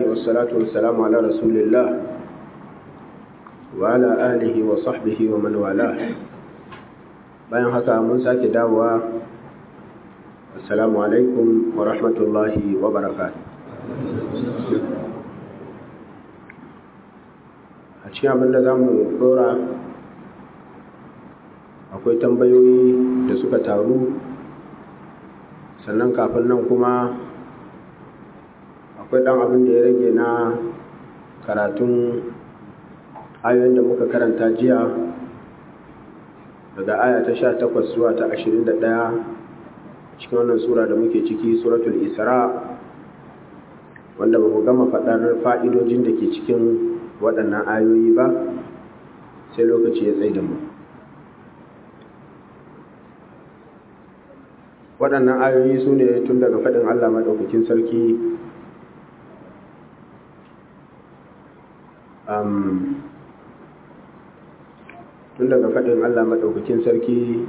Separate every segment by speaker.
Speaker 1: والصلاة والسلام على رسول الله وعلى آله وصحبه ومن والاه bayan haka mun sake dawowa assalamu alaikum wa rahmatullahi wa barakatuh a cikin abin da za mu dora akwai tambayoyi da suka taru sannan kafin nan kuma akwai ɗan abin da ya rage na karatun ayoyin da muka karanta jiya daga aya ta sha takwas zuwa ta ashirin da ɗaya cikin wannan sura da muke ciki suratul isra wanda ba mu gama faɗar fa'idojin da ke cikin waɗannan ayoyi ba sai lokaci ya tsaye da mu waɗannan ayoyi su ne tun daga faɗin allah maɗaukakin sarki tun daga faɗin Allah maɗaukakin sarki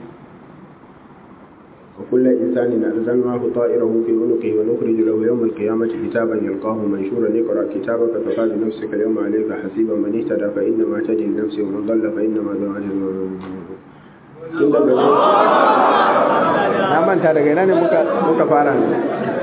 Speaker 1: wa kullum insani na arzanwa ku ta'irahu fi unuqi wa nukhrij lahu yawm al-qiyamati kitaban yalqahu manshura iqra kitabaka kafa bi nafsika al-yawma 'alayka hasiban man ihtada fa inna ma tajri nafsi wa man dhalla fa inna ma dhalla tun daga na manta daga ina ne muka muka fara ne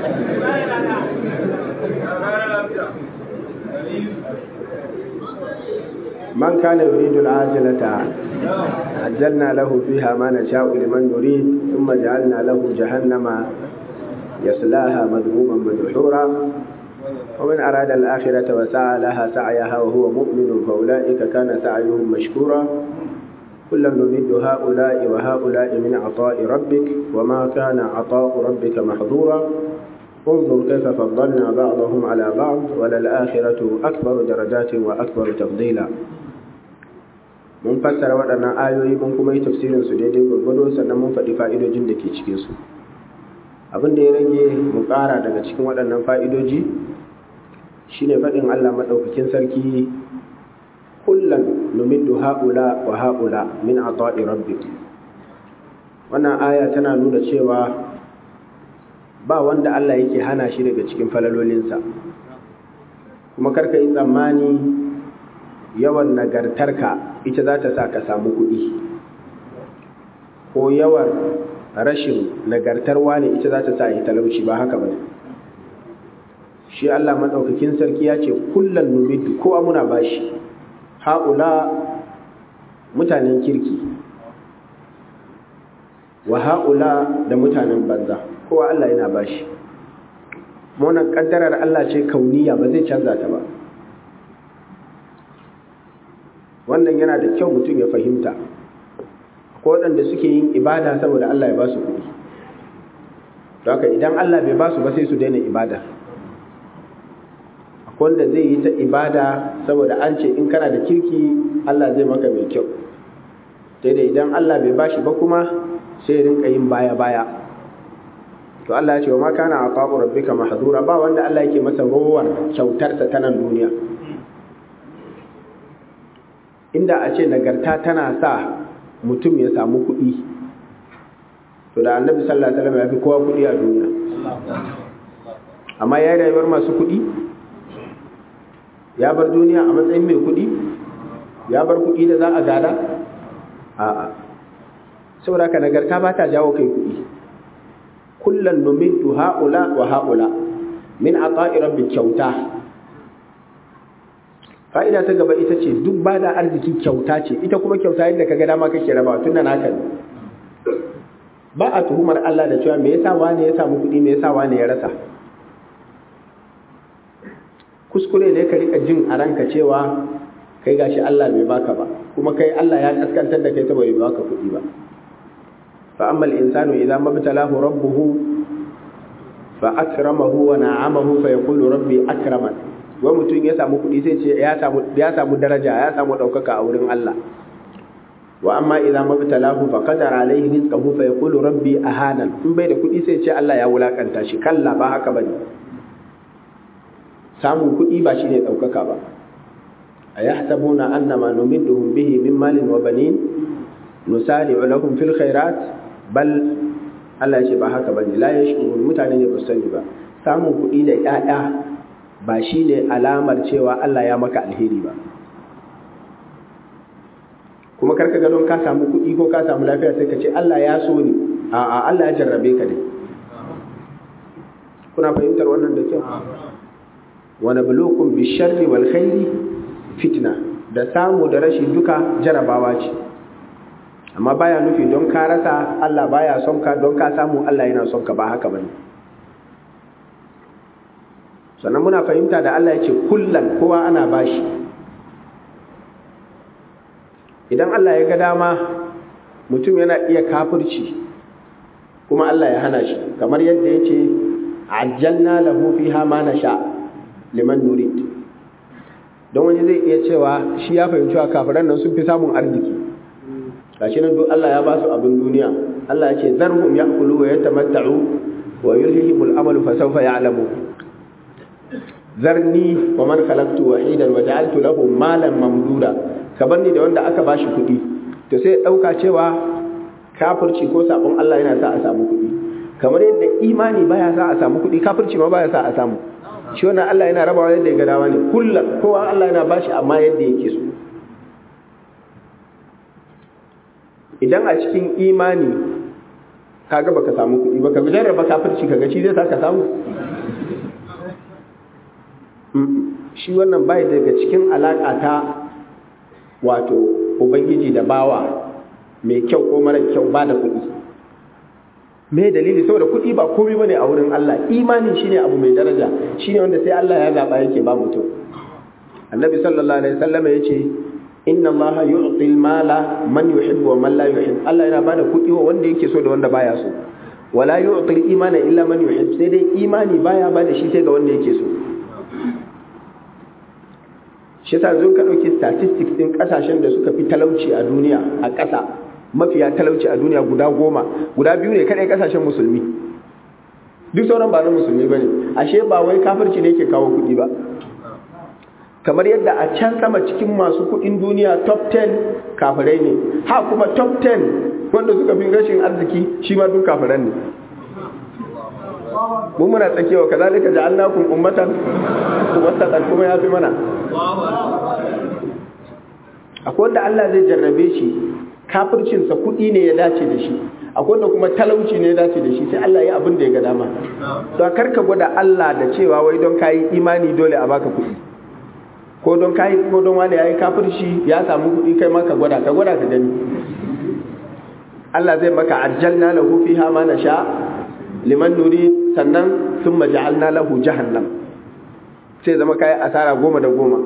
Speaker 1: من كان يريد العاجلة عجلنا له فيها ما نشاء لمن نريد ثم جعلنا له جهنم يصلاها مذموما مدحورا ومن أراد الآخرة وسعى لها سعيها وهو مؤمن فأولئك كان سعيهم مشكورا كلا نمد هؤلاء وهؤلاء من عطاء ربك وما كان عطاء ربك محظورا انظر كيف فضلنا بعضهم على بعض وللآخرة أكبر درجات وأكبر تفضيلا mun fassara waɗannan ayoyi mun kuma yi tafsirin su daidai gwargwado sannan mun faɗi fa'idojin da ke cikin su abin da ya rage mu ƙara daga cikin waɗannan fa'idoji shine faɗin Allah maɗaukakin sarki kullan numiddu haula wa haula min ata'i rabbik wannan aya tana nuna cewa ba wanda Allah yake hana shi daga cikin falalolinsa kuma karka yi tsammani yawan nagartarka ita za ta sa ka samu kuɗi ko yawan rashin nagartarwa ne ita za ta sa yi talauci ba haka ba shi Allah maɗaukakin sarki ya ce kullum numidu kowa muna bashi ha'ula mutanen kirki wa ha'ula da mutanen banza kowa Allah yana bashi wannan kaddarar Allah ce kauniya ba zai canza ta ba wannan yana da kyau mutum ya fahimta ko waɗanda suke yin ibada saboda Allah ya ba su kuɗi don haka idan Allah bai ba su ba sai su daina ibada akwai wanda zai yi ta ibada saboda an ce in kana da kirki Allah zai maka mai kyau daidai idan Allah bai ba shi ba kuma sai rinka yin baya-baya to Allah ya ce wa ma kana aqabu rabbika mahdura ba wanda Allah yake masa rowar kyautarsa ta nan duniya inda a ce nagarta tana sa mutum ya samu kuɗi to da annabi sallallahu alaihi wasallam ya fi kowa kuɗi a duniya amma ya yi rayuwar masu kuɗi ya bar duniya a matsayin mai kuɗi ya bar kuɗi da za a gada a'a saboda ka nagarta ba ta jawo kai kuɗi kullum numiddu ha'ula wa ha'ula min ata'i rabbi kyauta fa'ida ta gaba ita ce duk ba da arziki kyauta ce ita kuma kyauta yadda ka ga dama kake raba tun da naka ne ba a tuhumar Allah da cewa me yasa wani ya samu kuɗi me yasa wani ya rasa kuskure ne ka rika jin a ranka cewa kai gashi Allah bai baka ba kuma kai Allah ya kaskantar da kai saboda bai baka kuɗi ba fa amma al-insanu idza mabtalahu rabbuhu fa akramahu wa na'amahu fa yaqulu rabbi akraman wa mutum ya samu kuɗi sai ce ya samu ya samu daraja ya samu ɗaukaka a wurin Allah wa amma idza mabtalahu fa qadara alayhi rizqahu fa yaqulu rabbi ahanan in bai da kuɗi sai ce Allah ya wulakanta shi kalla ba haka bane samun kuɗi ba shine ɗaukaka ba ayahsabuna annama numidduhum bihi min malin wa banin nusari'u lahum fil khairat bal Allah ya ce ba haka bane la yashkurun mutane ne ba sani ba samun kuɗi da ƴaƴa ba shi ne alamar cewa Allah ya maka alheri ba kuma karka ga don ka samu kuɗi ko ka samu lafiya sai ka ce Allah ya so ni a'a Allah ya jarrabe ka ne kuna fahimtar wannan da kyau wa nabluukum bisharri wal khairi fitna da samu da rashi duka jarabawa ce amma baya nufi don ka rasa Allah baya son ka don ka samu Allah yana son ka ba haka bane sannan muna fahimta da Allah ya ce kullan kowa ana bashi idan Allah ya ga dama mutum yana iya kafirci kuma Allah ya hana shi kamar yadda ya ce ajjalna lahu fiha ma nasha liman nurid don wani zai iya cewa shi ya fahimci wa kafiran nan sun fi samun arziki gashi nan duk Allah ya ba su abin duniya Allah ya ce zarhum ya'kulu wa yatamatta'u wa yulhihimul amalu fa sawfa ya'lamu zarni wa man khalaqtu wahidan wa ja'altu lahu malan mamduda kabar ni da wanda aka bashi kuɗi to sai dauka cewa kafirci ko sabon Allah yana sa a samu kuɗi kamar yadda imani baya sa a samu kuɗi kafirci ma baya sa a samu shi wannan Allah yana rabawa yadda ya ga dama ne kullum kowa Allah yana bashi amma yadda yake so idan a cikin imani kaga baka samu kuɗi baka jarraba kafirci kaga shi zai saka samu shi wannan bai daga cikin alaka ta wato ubangiji da bawa mai kyau ko mara kyau ba da kuɗi me dalili saboda kuɗi ba komai bane a wurin Allah imani shine abu mai daraja shine wanda sai Allah ya zaba yake ba mutum annabi sallallahu alaihi wasallam yace inna allaha yu'ti al-mala man yuhibbu wa man la yuhibbu Allah yana bada kuɗi wa wanda yake so da wanda baya so wala yu'ti al-imana illa man yuhibbu sai dai imani baya bada shi sai ga wanda yake so shi yasa zo ka dauki statistics din kasashen da suka fi talauci a duniya a ƙasa mafiya talauci a duniya guda goma guda biyu ne kadai kasashen musulmi duk sauran ba na musulmi bane ashe ba wai kafirci ne ke kawo kuɗi ba kamar yadda a can sama cikin masu kudin duniya top 10 kafirai ne ha kuma top 10 wanda suka fi rashin arziki shi ma duk kafiran ne mu muna tsakewa kazalika ja'alnakum ummatan wasatan kuma ya fi mana akwai wanda Allah zai jarrabe shi kafircinsa kudi ne ya dace da shi akwai wanda kuma talauci ne ya dace da shi sai Allah ya abin da ya ga dama to karka gwada Allah da cewa wai don kayi imani dole a baka kudi ko don kayi ko don wani yayi kafirci ya samu kuɗi kai ma ka gwada ka gwada ka gani Allah zai maka ajjalna lahu fiha ma nasha liman nuri sannan thumma ja'alna lahu jahannam sai zama kai asara goma da goma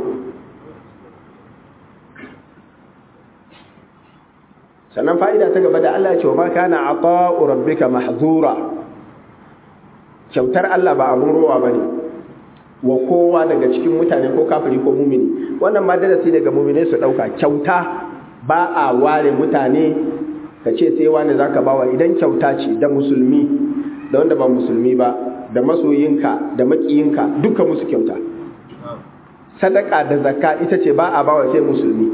Speaker 1: sannan fa'ida ta gaba da Allah ya ce wa ma kana ata'u rabbika mahzura kyautar Allah ba abun rowa bane wa kowa daga cikin mutane ko kafiri ko mumini wannan ma darasi daga mumine su dauka kyauta ba a ware mutane ka ce sai wani zaka bawa idan kyauta ce da musulmi da wanda ba musulmi ba da masoyinka da makiyinka duka musu kyauta sadaka da zakka ita ce ba a bawa sai musulmi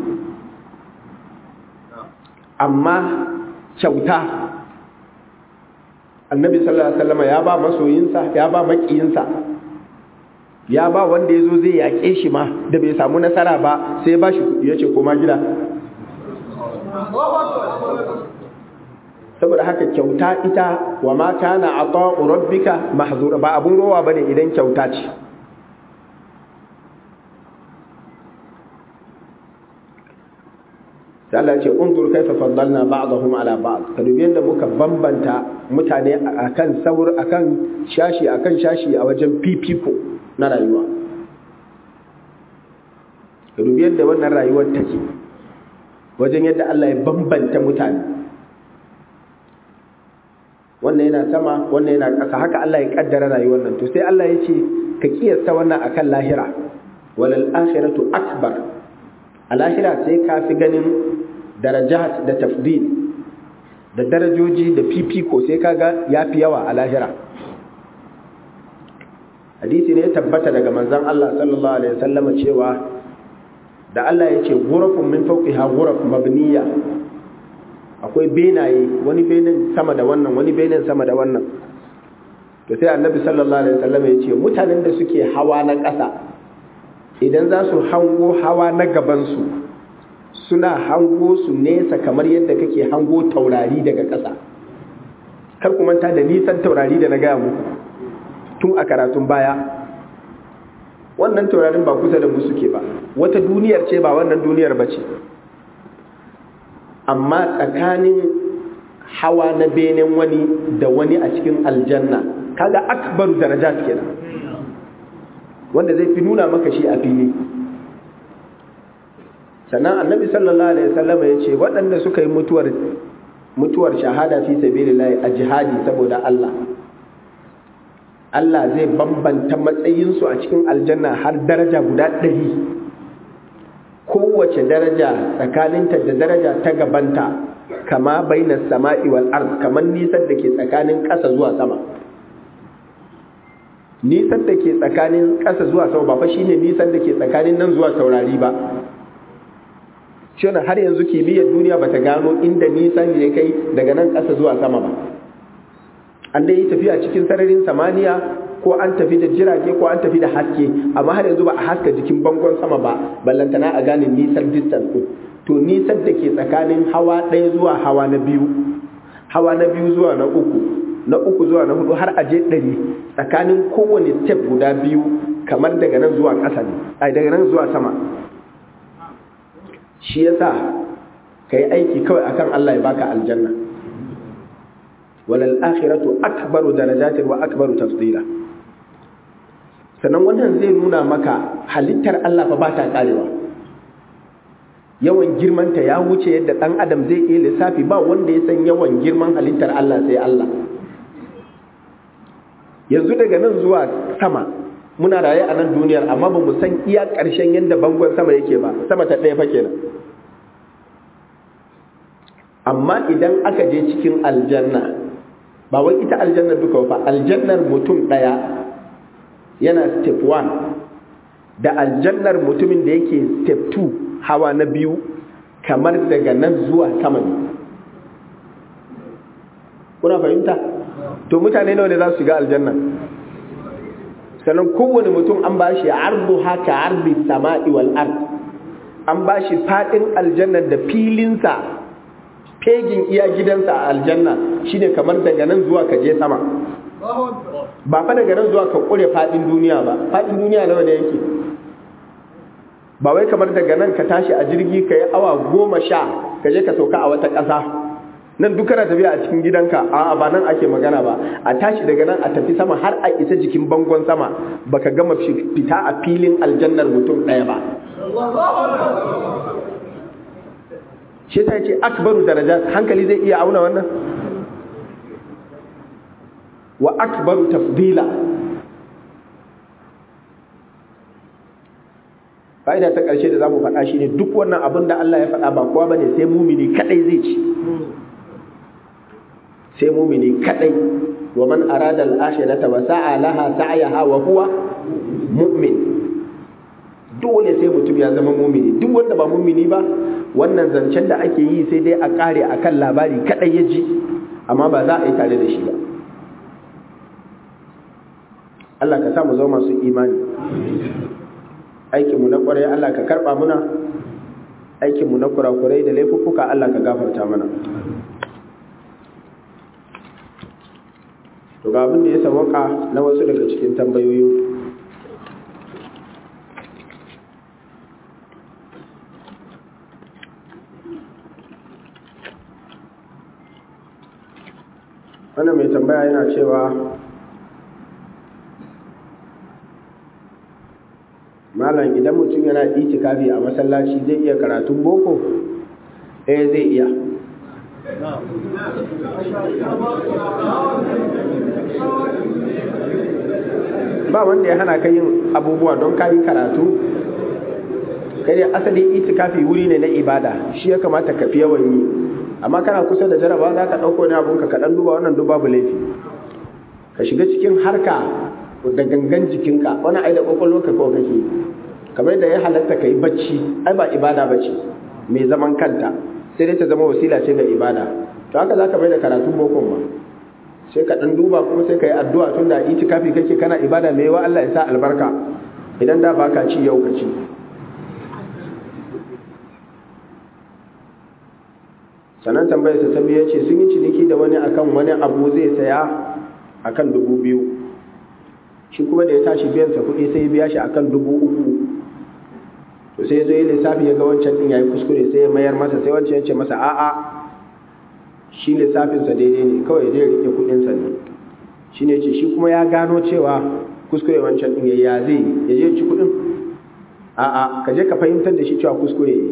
Speaker 1: amma kyauta annabi sallallahu alaihi wasallam ya ba masoyinsa ya ba makiyinsa ya ba wanda ya zo zai yaƙe shi ma da bai samu nasara ba sai ya ba shi kuɗi ya ce koma gida saboda haka kyauta ita wa ma kana ata'u rabbika mahzura ba abun rowa bane idan kyauta ce sai Allah ce unzur kaifa faddalna ba'dahum ala ba'd ka dubi yadda muka bambanta mutane akan saur akan shashi akan shashi a wajen fifiko na rayuwa ka dubi yadda wannan rayuwar take wajen yadda Allah ya bambanta mutane wannan yana sama wannan yana ƙasa haka Allah ya kaddara rayuwar nan to sai Allah ya ce ka kiyasta wannan akan lahira walal akhiratu akbar a lahira sai ka fi ganin darajat da tafdil da darajoji da fifiko sai kaga ya fi yawa a lahira hadisi ne ya tabbata daga manzon Allah sallallahu alaihi wasallam cewa da Allah ya ce ghurafun min fawqiha ghuraf mabniya akwai benaye wani benin sama da wannan wani benin sama da wannan to sai annabi sallallahu alaihi wasallam ya ce mutanen da suke hawa na ƙasa idan za su hango hawa na gabansu suna hango su nesa kamar yadda kake hango taurari daga ƙasa kar ku manta da nisan taurari da na gaya muku tun a karatun baya wannan taurarin ba kusa da mu suke ba wata duniyar ce ba wannan duniyar ba ce amma tsakanin hawa na benen wani da wani a cikin aljanna kaga akbaru darajat kenan wanda zai fi nuna maka shi a fili sannan annabi sallallahu alaihi wasallam ya ce waɗanda suka yi mutuwar mutuwar shahada fi sabilillah a jihadi saboda Allah Allah zai bambanta matsayinsu a cikin aljanna har daraja guda ɗari kowace daraja tsakaninta da daraja ta gabanta kama baina sama'i wal ard kamar nisan da ke tsakanin ƙasa zuwa sama nisan da ke tsakanin ƙasa zuwa sama ba fa shine nisan da ke tsakanin nan zuwa taurari ba shi har yanzu kimiyyar duniya ba ta gano inda nisan ya kai daga nan ƙasa zuwa sama ba an dai yi tafiya cikin sararin samaniya ko an tafi da jirage ko an tafi da haske amma har yanzu ba a haska jikin bangon sama ba ballantana a gane nisan distance ɗin to nisan da ke tsakanin hawa ɗaya zuwa hawa na biyu hawa na biyu zuwa na uku na uku zuwa na hudu har aje ɗari tsakanin kowane step guda biyu kamar daga nan zuwa ƙasa ne ai daga nan zuwa sama shi yasa ka yi aiki kawai akan Allah ya baka aljanna walal akhiratu akbaru darajatin wa akbaru tafdila sannan wannan zai nuna maka halittar Allah fa ba ta karewa yawan girmanta ya wuce yadda ɗan adam zai iya lissafi ba wanda ya san yawan girman halittar Allah sai Allah yanzu daga nan zuwa sama muna raye a nan duniyar amma ba mu san iya ƙarshen yadda bangon sama yake ba sama ta ɗaya fa kenan amma idan aka je cikin aljanna ba wai ita aljannar duka ba aljannar mutum ɗaya yana step 1 da aljannar mutumin da yake step 2 hawa na biyu kamar daga nan zuwa sama ne kuna fahimta to mutane nawa ne za su shiga aljanna sannan kowane mutum an ba shi ardu haka ardi sama'i wal ard an ba shi fadin aljanna da filinsa fegin iya gidansa a aljanna shine kamar daga nan zuwa ka je sama ba fa daga nan zuwa ka kure fadin duniya ba fadin duniya nawa ne yake ba wai kamar daga nan ka tashi a jirgi ka yi awa goma sha ka je ka sauka a wata ƙasa nan duk kana tafiya a cikin gidanka a ba nan ake magana ba a tashi daga nan a tafi sama har a isa jikin bangon sama baka gama fita a filin aljannar mutum ɗaya ba shi ta ce akbaru daraja hankali zai iya auna wannan wa akbaru tafdila fa'ida ta ƙarshe da za mu faɗa shi ne duk wannan abin da Allah ya faɗa ba kowa ba ne sai mumini kaɗai zai ci sai mumini kaɗai wa man arada al-akhirata wa sa'a laha sa'yaha wa huwa mu'min dole sai mutum ya zama mumini duk wanda ba mumini ba wannan zancen da ake yi sai dai a ƙare akan labari kaɗai ya ji amma ba za a yi tare da shi ba Allah ka sa mu zama masu imani aikinmu na kwarai Allah ka karɓa muna aikinmu na kurakurai da laifuffuka Allah ka gafarta mana to ga abin da ya sawaka na wasu daga cikin tambayoyi wannan mai tambaya yana cewa malam idan mutum yana itikafi a masallaci zai iya karatun boko eh zai iya ba wanda ya hana ka yin abubuwa don ka yi karatu kai dai asali itikafi wuri ne na ibada shi ya kamata ka fi yawan yi amma kana kusa da jaraba za ka ɗauko ne abunka ka ɗan duba wannan duba babu laifi ka shiga cikin harka da gangan jikinka wani ai da kwakwalwarka kawai kake kamar da ya halatta ka yi bacci ai ba ibada ba ce mai zaman kanta sai dai ta zama wasila ce ga ibada to haka za ka mai da karatun bokon ba sai ka ɗan duba kuma sai ka yi addu'a tun da itikafi kake kana ibada mai wa Allah ya sa albarka idan da baka ci yau ka ci sannan tambayarsa ta biyu ce sun yi ciniki da wani akan wani abu zai saya akan dubu biyu shi kuma da ya tashi biyansa kuɗi sai ya biya shi akan dubu uku to sai ya zo yi lissafi ya ga wancan ɗin ya yi kuskure sai ya mayar masa sai wancan ya ce masa a'a shi lissafinsa daidai ne kawai zai rike kuɗinsa ne shi ne ce shi kuma ya gano cewa kuskure wancan ɗin ya zai ya je ci kuɗin a'a ka je ka fahimtar da shi cewa kuskure ya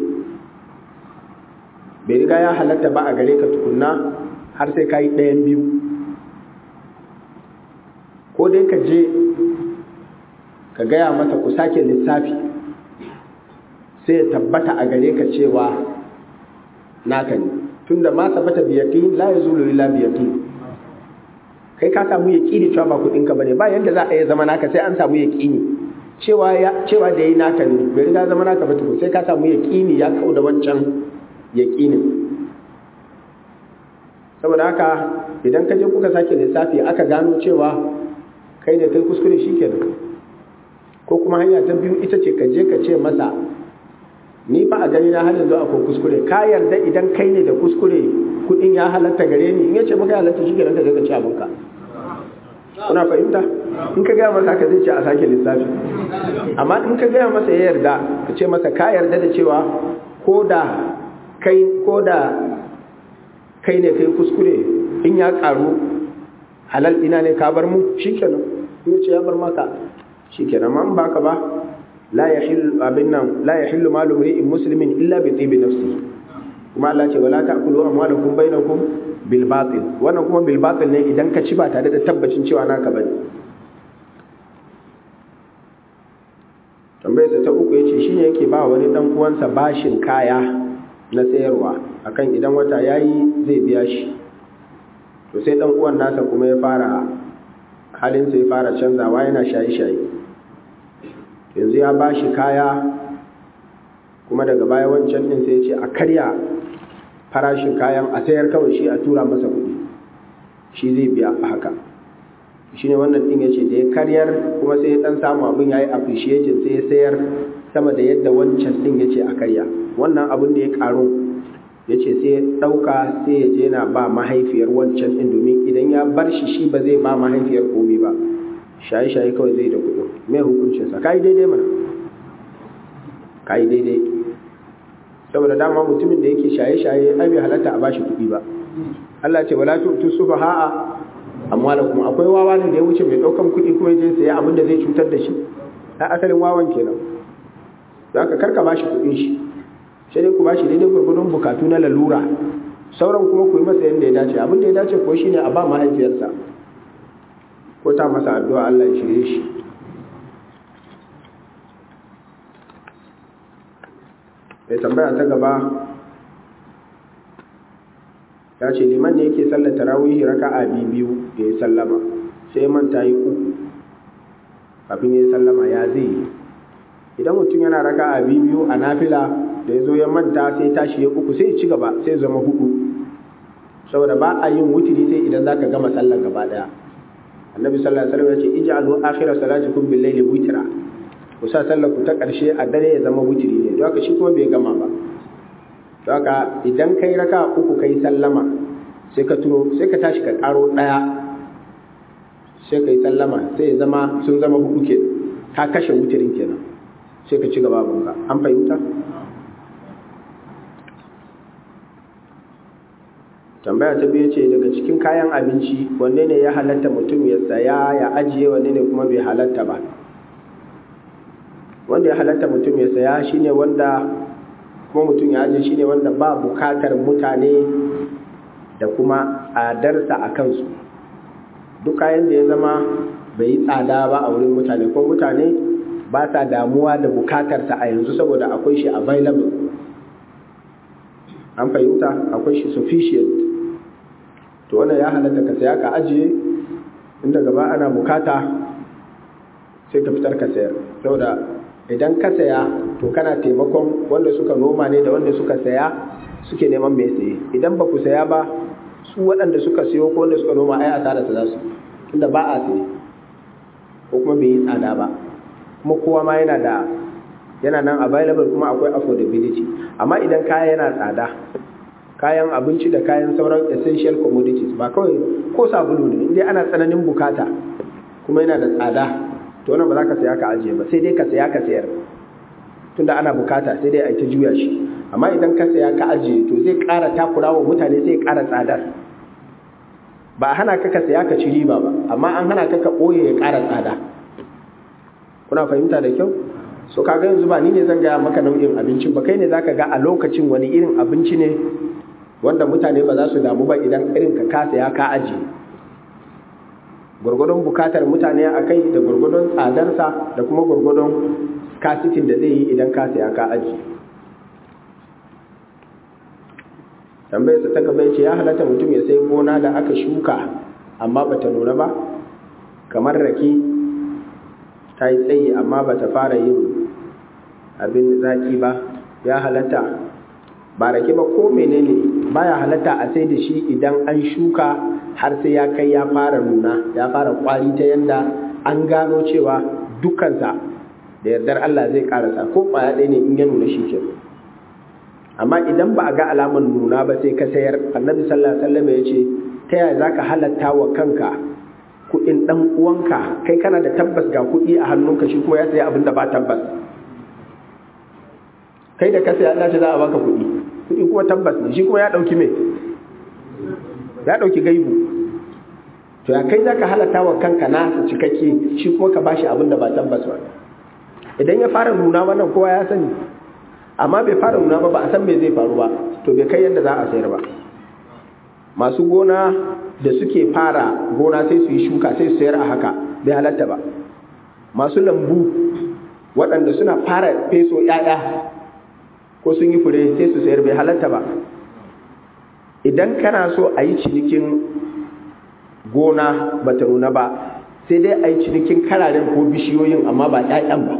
Speaker 1: bai riga ya halatta ba a gare ka tukunna har sai ka yi ɗayan biyu ko dai ka je ka gaya masa ku sake lissafi sai ya tabbata a gare ka cewa naka ne tunda ma sabata biyaqin la yazulu illa biyaqin kai ka samu yaqini cewa ba kudin ka bane ba yanda za a yi zama naka sai an samu yaqini cewa ya cewa da yi naka ne bai riga zama naka ba tukun sai ka samu yaqini ya kau da wancan yaqinin saboda haka idan ka je kuka sake lissafi aka gano cewa kai ne kai kuskure shikenan ko kuma hanya ta biyu ita ce ka je ka ce masa ni fa a gani na har yanzu akwai kuskure ka yarda idan kai ne da kuskure kudin ya halatta gare ni in yace maka ya halatta shi kenan ka je ka ci abinka kuna fahimta in ka gaya masa haka zai ce a sake lissafi amma in ka gaya masa ya yarda ka ce masa ka yarda da cewa ko da kai ko da kai ne kai kuskure in ya karu halal ina ne ka bar mu shikenan in ya ce ya bar maka shikenan amma in baka ba la yahillu abin nan la yahillu malu mri'in muslimin illa bi tibi nafsi kuma Allah ce wala ta'kulu amwalakum bainakum bil batil wannan kuma bil batil ne idan ka ci ba tare da tabbacin cewa naka bane tambayar ta uku yace shine yake ba wani dan uwansa bashin kaya na sayarwa akan idan wata yayi zai biya shi to sai dan uwan nasa kuma ya fara halin sai ya fara canzawa yana shaye-shaye yanzu ya ba shi kaya kuma daga baya wancan ɗin sai ce a karya farashin kayan a sayar kawai shi a tura masa kuɗi shi zai biya a haka shi ne wannan ɗin ya ce da ya karyar kuma sai ya ɗan samu abin ya yi appreciating sai ya sayar sama da yadda wancan ɗin ya ce a karya wannan abin da ya ƙaru ya ce sai ya ɗauka sai ya je na ba mahaifiyar wancan ɗin domin idan ya bar shi shi ba zai ba mahaifiyar komi ba shaye-shaye kawai zai da kuɗin mai hukuncinsa ka yi daidai mana ka yi daidai saboda dama mutumin da yake shaye-shaye ai bai halatta a bashi kuɗi ba Allah ce wala tu'tu sufaha'a amwalakum akwai wawa ne da ya wuce mai ɗaukan kuɗi kuma je saya abin da zai cutar da shi a asalin wawan kenan za ka karka bashi kuɗin shi sai dai ku bashi daidai gurgurdun bukatu na lalura sauran kuma ku yi masa yadda ya dace abin da ya dace ko shine a ba mahaifiyarsa ko ta masa addu'a Allah ya shirye shi mai tambaya ta gaba ya ce liman ne yake sallar tarawihi raka'a biyu da ya sallama sai manta yi uku kafin ya sallama ya zai yi idan mutum yana raka'a biyu a nafila da ya zo ya manta sai tashi ya uku sai ya ci gaba sai zama hudu saboda ba a yin wutiri sai idan zaka gama sallar gaba daya annabi sallallahu alaihi wasallam ya ce ij'alu akhira salatikum bil layli witra ku sa sallar ku ta karshe a dare ya zama wutiri ne don haka shi kuma bai gama ba don haka idan kai raka uku kai sallama sai ka turo sai ka tashi ka karo daya sai kai sallama sai ya zama sun zama hudu kenan ka kashe wutirin kenan sai ka ci gaba bunka an fahimta tambaya ta biyu ce daga cikin kayan abinci wanne ne ya halatta mutum ya saya ya ajiye wanne ne kuma bai halatta ba wanda ya halatta mutum ya saya shine wanda kuma mutum ya ajiye shine wanda ba bukatar mutane da kuma tsadarsa a kansu duk kayan da ya zama bai yi tsada ba a wurin mutane ko mutane ba sa damuwa da bukatarsa a yanzu saboda akwai shi available an fahimta akwai shi sufficient to wannan ya halatta ka saya ka ajiye inda gaba ana bukata sai ka fitar ka sayar saboda idan ka saya to kana taimakon wanda suka noma ne da wanda suka saya suke neman mai saye idan ba ku saya ba su waɗanda suka siyo ko wanda suka noma ai asara su za su tunda ba a siye ko kuma bai yi tsada ba kuma kowa ma yana da yana nan available kuma akwai affordability amma idan kaya yana tsada kayan abinci da kayan sauran essential commodities ba kawai ko sabulu ne inda ana tsananin bukata kuma yana da tsada to wannan ba za ka saya ka ajiye ba sai dai ka saya ka sayar tunda ana bukata sai dai a ta juya shi amma idan ka saya ka ajiye to zai ƙara takura wa mutane zai ƙara tsadar ba hana ka ka saya ka ci riba ba amma an hana ka ka ɓoye ya ƙara tsada kuna fahimta da kyau so kaga yanzu ba ni ne zan gaya maka nau'in abincin ba kai ne zaka ga a lokacin wani irin abinci ne wanda mutane ba za su damu ba idan irin ka ka saya ka ajiye gwargwadon bukatar mutane a kai da gwargwadon tsadarsa da kuma gwargwadon kasitin da zai yi idan ka saya ka ajiye tambayar sa ta gaba ce ya halatta mutum ya sai gona da aka shuka amma bata nuna ba kamar rake ta yi tsayi amma bata fara yin abin zaki ba ya halatta ba rake ba ko menene baya halatta a sai da shi idan an shuka har sai ya kai ya fara nuna ya fara kwari ta yanda an gano cewa dukansa da yardar Allah zai karasa ko kwaya ɗaya ne in ya nuna shi ke amma idan ba a ga alamar nuna ba sai ka sayar annabi sallallahu alaihi wasallam ya ce ta yaya zaka halatta wa kanka kuɗin ɗan uwanka kai kana da tabbas ga kuɗi a hannunka shi kuma ya saya abin da ba tabbas kai da ka saya Allah ce za a baka kuɗi kuɗi kuma tabbas ne shi kuma ya ɗauki me ya ɗauki gaibu to ya kai zaka halatta wa kanka na cikakke shi kuma ka bashi abin da ba tabbas ba idan ya fara nuna wannan kowa ya sani amma bai fara nuna ba ba a san me zai faru ba to bai kai yadda za a sayar ba masu gona da suke fara gona sai su yi shuka sai su sayar a haka bai halatta ba masu lambu waɗanda suna fara feso ‘ya'ya ko sun yi fure sai su sayar bai halatta ba idan kana so a yi cinikin gona ba ta nuna ba sai dai a yi cinikin kararen ko bishiyoyin amma ba ‘ya'yan ba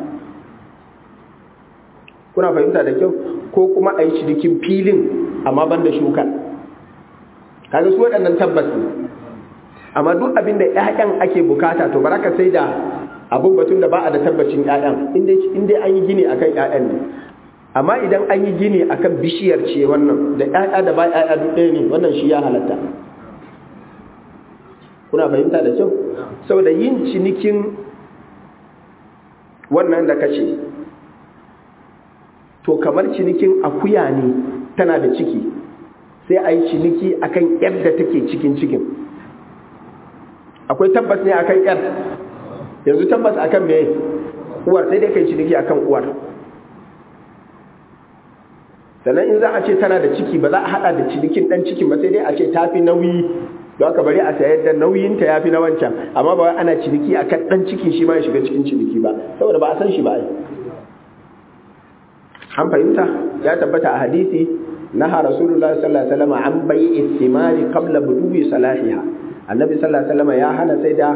Speaker 1: kuna fahimta da kyau ko kuma a yi cinikin filin amma ban da shukan kaga su waɗannan tabbas ne amma duk abin da ƴaƴan ake bukata to baraka sai da abun batun da ba a da tabbacin ƴaƴan in dai an yi gini akan ƴaƴan ne amma idan an yi gini akan bishiyar ce wannan da ƴaƴa da ba ƴaƴa duk ɗaya ne wannan shi ya halatta kuna fahimta da kyau saboda yin cinikin wannan da kace to kamar cinikin akuya ne tana da ciki sai a yi ciniki akan yar da take cikin cikin akwai tabbas ne akan yar yanzu tabbas akan me uwar sai dai kai ciniki akan uwar sannan in za a ce tana da ciki ba za a hada da cinikin dan cikin ba sai dai a ce tafi nauyi don aka bari a sayar da nauyinta ya fi na wancan amma ba ana ciniki akan dan cikin shi ma ya shiga cikin ciniki ba saboda ba a san shi ba ai an fahimta ya tabbata a hadisi naha rasulullah sallallahu alaihi wasallam an bai'i thimari qabla buduwi salahiha annabi sallallahu alaihi wasallam ya hana sai da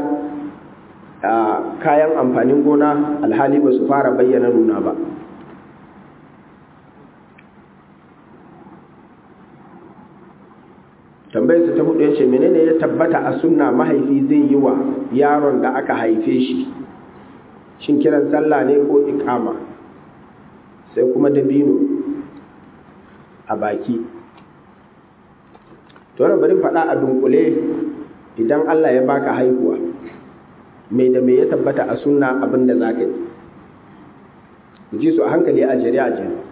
Speaker 1: kayan amfanin gona alhali ba su fara bayyana nuna ba tambayar ta hudu yace menene ya tabbata a sunna mahaifi zai yi wa yaron da aka haife shi shin kiran sallah ne ko iqama sai kuma dabino a baki to wannan bari faɗa a dunkule idan Allah ya baka haihuwa mai da mai ya tabbata a sunna abin da zaka yi ji su a hankali a jere a jere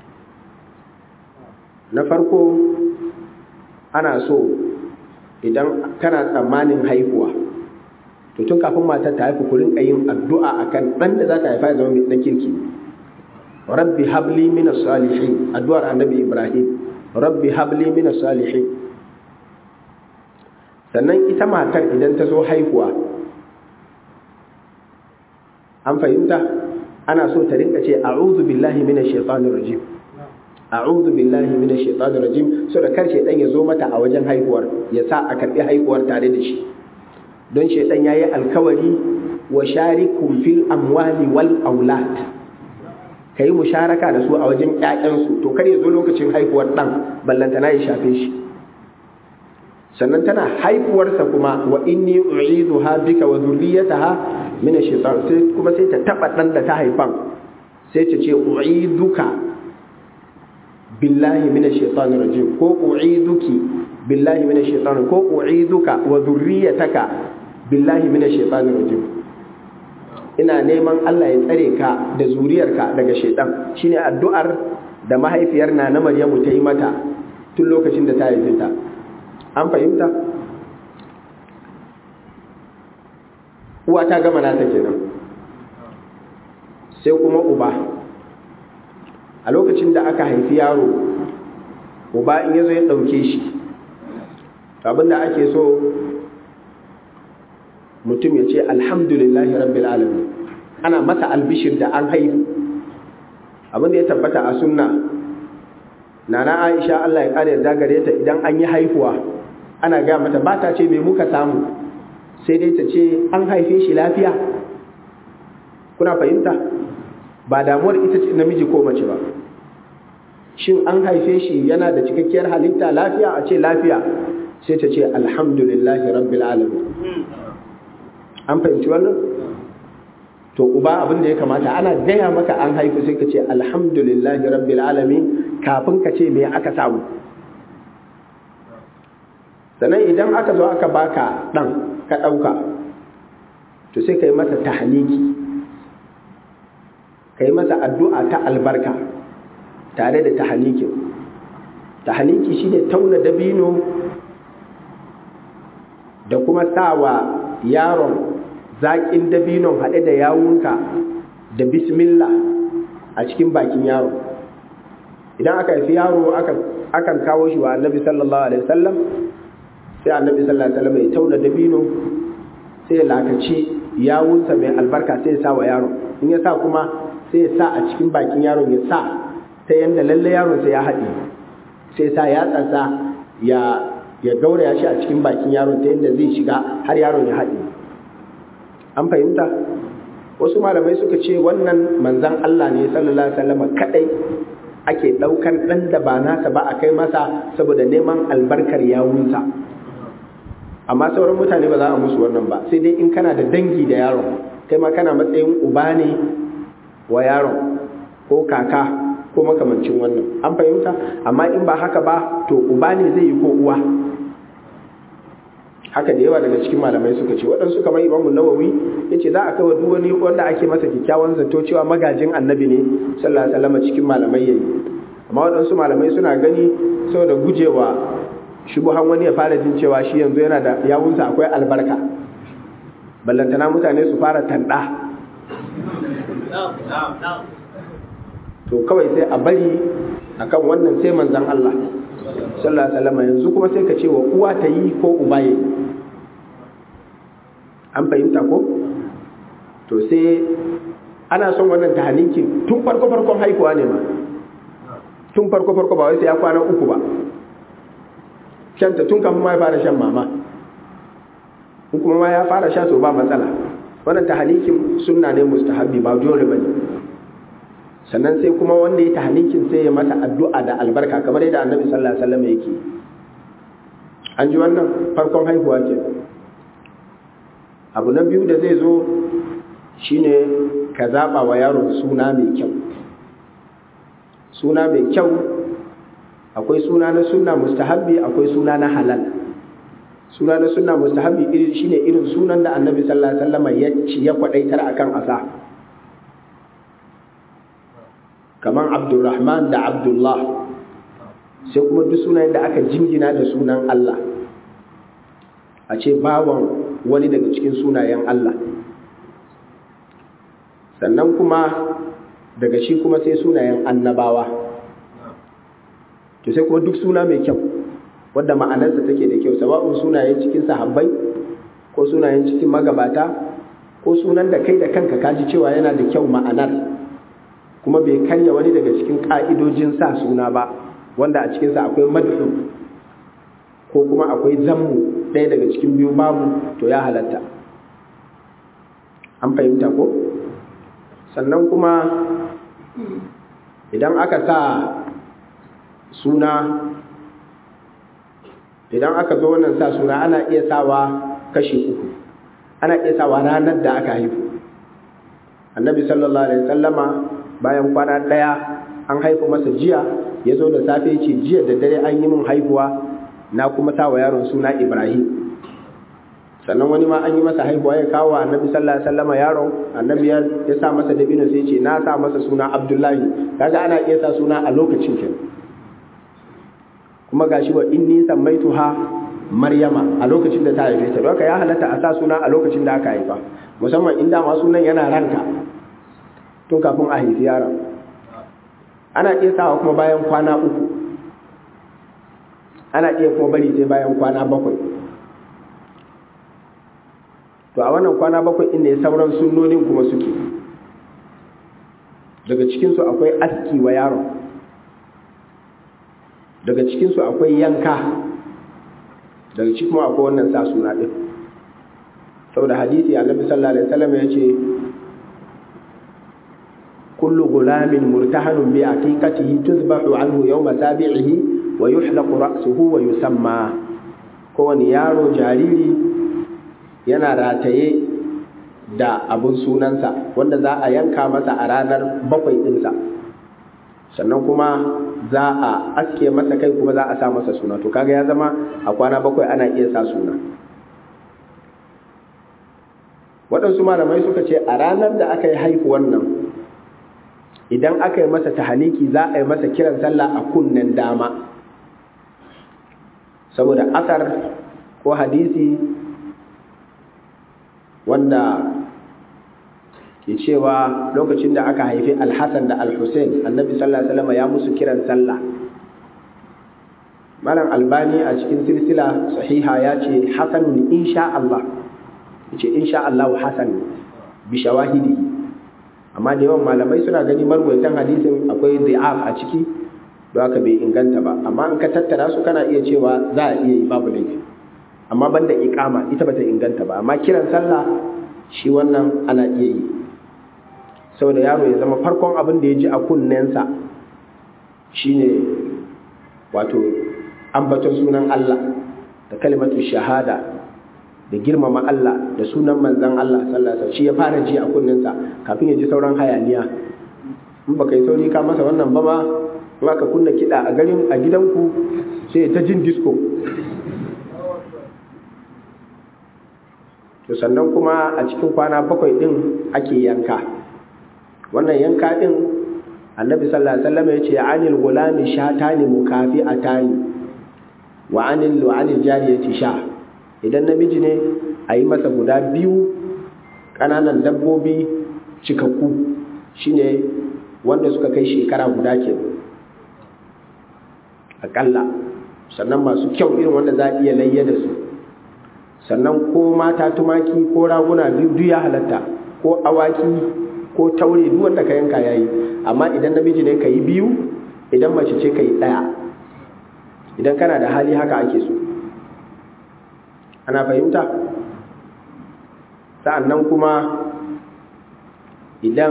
Speaker 1: na farko ana so idan kana tsammanin haihuwa to tun kafin matar ta haifu ku rinka yin addu'a akan ɗan da za ta haifa ya zama mai kirki rabbi habli min salihin addu'ar annabi ibrahim rabbi habli min salihin sannan ita matar idan ta zo haihuwa an fahimta ana so ta rinka ce a'udhu billahi minash shaitanir rajim a'udhu billahi minash shaitanir rajim so da kar shaitan ya zo mata a wajen haihuwar ya sa a karbi haihuwar tare da shi don shaitan yayi alkawari wa sharikum fil amwali wal aulad ka yi musharaka da su a wajen ƴaƴansu to kar ya zo lokacin haihuwar ɗan ballantana ya shafe shi sannan tana haifuwarsa kuma wa inni u'iduha bika wa dhurriyyataha min ash-shaytan sai kuma sai ta taba dan da ta haifan sai ta ce u'iduka billahi min ash-shaytanir rajim ko u'iduki billahi min ash-shaytan ko u'iduka wa dhurriyyataka billahi min ash-shaytanir rajim ina neman Allah ya tsare ka da zuriyarka daga shaytan shine addu'ar da mahaifiyar na na Maryamu ta yi mata tun lokacin da ta haife ta an fahimta uwa ta gama nata kenan sai kuma uba a lokacin da aka haifi yaro uba in yazo ya ɗauke shi abinda ake so mutum ya ce alhamdulillahi rabbil alamin ana masa albishir da an haihu abinda ya tabbata a sunna nana aisha Allah ya kare yarda gare ta idan an yi haihuwa ana ga mata ba ta ce me muka samu sai dai ta ce an haife shi lafiya kuna fahimta ba damuwar ita ce namiji ko mace ba shin an haife shi yana da cikakkiyar halitta lafiya a ce lafiya sai ta ce alhamdulillahi rabbil alamin an fahimci wannan to uba abin da ya kamata ana gaya maka an haifu sai ka ce alhamdulillahi rabbil alamin kafin ka ce me aka samu sannan idan aka zo aka baka dan ka dauka to sai ka yi masa tahniki ka yi masa addu'a ta albarka tare da tahnikin tahniki shine tauna dabino da kuma sawa yaron zaƙin dabinon haɗe da yawunka da bismillah a cikin bakin yaro idan aka haifi yaro akan kawo shi wa annabi sallallahu alaihi wasallam sai annabi sallallahu alaihi wasallam ya tauna dabino sai ya lakaci yawunsa mai albarka sai ya sa wa yaron in ya sa kuma sai ya sa a cikin bakin yaron ya sa ta yanda lalle yaron sai ya haɗe sai sa ya tsatsa ya ya gauraya shi a cikin bakin yaron ta yanda zai shiga har yaron ya haɗe an fahimta wasu malamai suka ce wannan manzan Allah ne sallallahu alaihi wasallam kadai ake daukan dan da ba nasa ba a kai masa saboda neman albarkar yawunsa amma sauran mutane ba za a musu wannan ba sai dai in kana da dangi da yaron kai ma kana matsayin uba ne wa yaron ko kaka ko makamancin wannan an fahimta amma in ba haka ba to uba ne zai yi ko uwa haka da yawa daga cikin malamai suka ce waɗansu kamar imamu nawawi ya ce za a kawo duk wani wanda ake masa kyakkyawan zato cewa magajin annabi ne sallallahu alaihi wasallam cikin malamai yayi amma waɗansu malamai suna gani saboda gujewa shubuhan wani ya fara jin cewa shi yanzu yana da yawunsa akwai albarka ballantana mutane su fara tanda to kawai sai a bari akan wannan sai manzon Allah sallallahu alaihi wasallam yanzu kuma sai ka ce wa uwa ta yi ko uba yi an fahimta ko to sai ana son wannan tahalikin tun farko farkon haihuwa ne ma tun farko farko ba wai sai ya kwana uku ba shanta tun kafin ma ya fara shan mama in kuma ma ya fara sha to ba matsala wannan tahalikin sunna ne mustahabbi ba dole bane sannan sai kuma wanda ya tahlikin sai ya masa addu'a da albarka kamar yadda annabi sallallahu alaihi wasallam yake an ji wannan farkon haihuwa ke abu na biyu da zai zo shine ka zaba wa yaro suna mai kyau suna mai kyau akwai suna na sunna mustahabbi akwai suna na halal suna na sunna mustahabbi irin shine irin sunan da annabi sallallahu alaihi wasallam ya ci ya kwadaitar akan asa kamar abdulrahman da abdullah sai kuma duk sunayen da aka jingina da sunan Allah a ce bawan wani daga cikin sunayen Allah sannan kuma daga shi kuma sai sunayen annabawa to sai kuma duk suna mai kyau wadda ma'anarsa take da kyau sawa'un sunayen cikin sahabbai ko sunayen cikin magabata ko sunan da kai da kanka kaji cewa yana da kyau ma'anar kuma bai karya wani daga cikin ƙa'idojin sa suna ba wanda a cikinsa akwai madhu ko kuma akwai zammu ɗaya daga cikin biyu babu to ya halatta an fahimta ko sannan kuma idan aka sa suna idan aka zo wannan sa suna ana iya sawa kashi uku ana iya sawa ranar da aka haifu annabi sallallahu alaihi wasallama bayan kwana ɗaya an haifu masa jiya ya zo da safe ya ce jiya da dare an yi min haihuwa na kuma sa wa yaron suna ibrahim sannan wani ma an yi masa haihuwa ya kawo wa annabi sallallahu alaihi wasallama yaron annabi ya sa masa dabino sai ce na sa masa suna abdullahi kaga ana iya sa suna a lokacin kenan kuma gashi wa inni sammaituha maryama a lokacin da ta haife ta don ya halatta a sa suna a lokacin da aka haifa musamman inda ma sunan yana ranka tun kafin a haifi yaron ana iya sawa kuma bayan kwana uku ana iya kuma bari sai bayan kwana bakwai to a wannan kwana bakwai inda ya sauran sunnonin kuma suke daga cikinsu akwai aski wa yaron daga cikinsu akwai yanka daga cikin kuma akwai wannan sa suna ɗin saboda hadisi annabi sallallahu alaihi wasallam ya ce kullu gulamin murtahanun bi aqiqatihi tuzbahu anhu yawma sabi'ihi wa yuhlaqu ra'suhu wa yusamma kowani yaro jariri yana rataye da abun sunansa wanda za a yanka masa a ranar bakwai ɗinsa sannan kuma za a aske masa kai kuma za a sa masa suna to kaga ya zama a kwana bakwai ana iya sa suna waɗansu malamai suka ce a ranar da aka yi haifuwan nan idan aka yi masa tahaniki za a yi masa kiran sallah a kunnen dama saboda asar ko hadisi wanda ke cewa lokacin da aka haifi alhassan da alhussein annabi sallallahu alaihi wasallam ya musu kiran sallah malam albani a cikin silsila sahiha ya ce hasanun insha Allah ce insha Allah hasan bi shawahidi amma da yawan malamai suna gani marwaitan hadisin akwai dhi'af a ciki don haka bai inganta ba amma in ka tattara su kana iya cewa za a iya yi babu laifi amma banda iqama ita bata inganta ba amma kiran sallah shi wannan ana iya yi saboda yaro ya zama farkon abin da ya ji a kunnensa shine wato ambaton sunan Allah da kalimatu shahada da girmama Allah da sunan manzan Allah sallallahu alaihi shi ya fara ji a kunnensa kafin ya ji sauran hayaniya in baka yi sauri ka masa wannan ba ma in aka kunna kiɗa a garin a gidanku sai ta jin disco to sannan kuma a cikin kwana bakwai din ake yanka wannan yanka din annabi sallallahu alaihi wasallam ya ce anil gulami shatani mukafi atani wa anil wa anil jariyati sha idan namiji ne a yi masa guda biyu ƙananan dabbobi cikakku shine wanda suka kai shekara guda ke aƙalla sannan masu kyau irin wanda za a iya layya da su sannan ko mata tumaki ko raguna biyu duk ya halatta ko awaki ko taure duk wanda ka yanka yayi amma idan namiji ne ka yi biyu idan mace ce ka yi ɗaya idan kana da hali haka ake so ana fahimta sa'annan kuma idan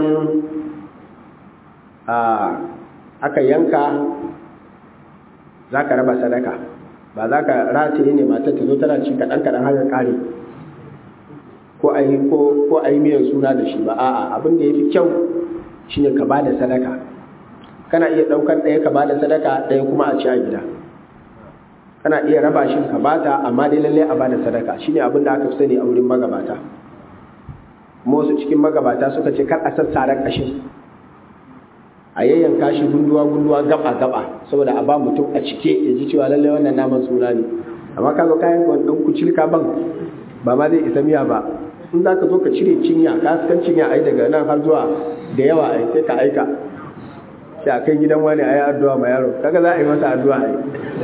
Speaker 1: aka yanka za ka raba sadaka ba za ka rataye ne matar ta zo tana ci kaɗan-kaɗan har ƙare ko a yi ko a yi miyan suna da shi ba a'a abin da ya fi kyau shine ka ba da sadaka kana iya ɗaukar ɗaya ka ba da sadaka ɗaya kuma a ci a gida kana iya raba shi ka bata amma dai lalle a bada sadaka shine abin da aka fi sani a wurin magabata kuma wasu cikin magabata suka ce kar a sassara kashin a yayyanka shi gunduwa gunduwa gaba gaba saboda a ba mutum a cike ya ji cewa lalle wannan naman suna ne amma ka zo kayan wani ɗan kucilka ban ba ma zai isa miya ba in za ka zo ka cire cinya ka san cinya ai daga nan har zuwa da yawa ai sai ka aika sai a kai gidan wani ayi addu'a ma yaro kaga za a yi masa addu'a ai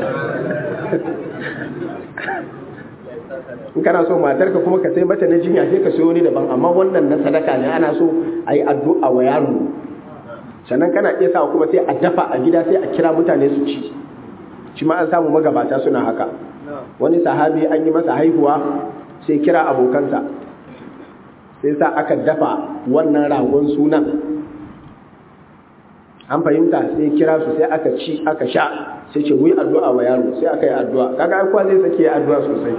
Speaker 1: in kana so matarka kuma ka sai mata na jinya sai ka sayo ni daban amma wannan na sadaka ne ana so a yi addu'a wa yaro sannan kana iya sa kuma sai a dafa a gida sai a kira mutane su ci shi ma an samu magabata suna haka wani sahabi an yi masa haihuwa sai kira abokansa sai sa aka dafa wannan ragon sunan an fahimta sai kira su sai aka ci aka sha sai ce wuyi addu'a wa yaro sai aka yi addu'a kaga ai kwa zai sake addu'a sosai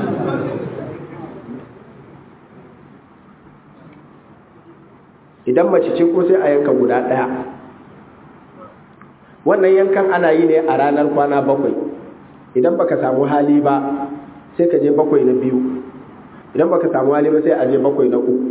Speaker 1: idan mace ce ko sai a yanka guda ɗaya wannan yankan ana yi ne a ranar kwana bakwai idan baka samu hali ba sai ka je bakwai na biyu idan baka samu hali ba sai a je bakwai na uku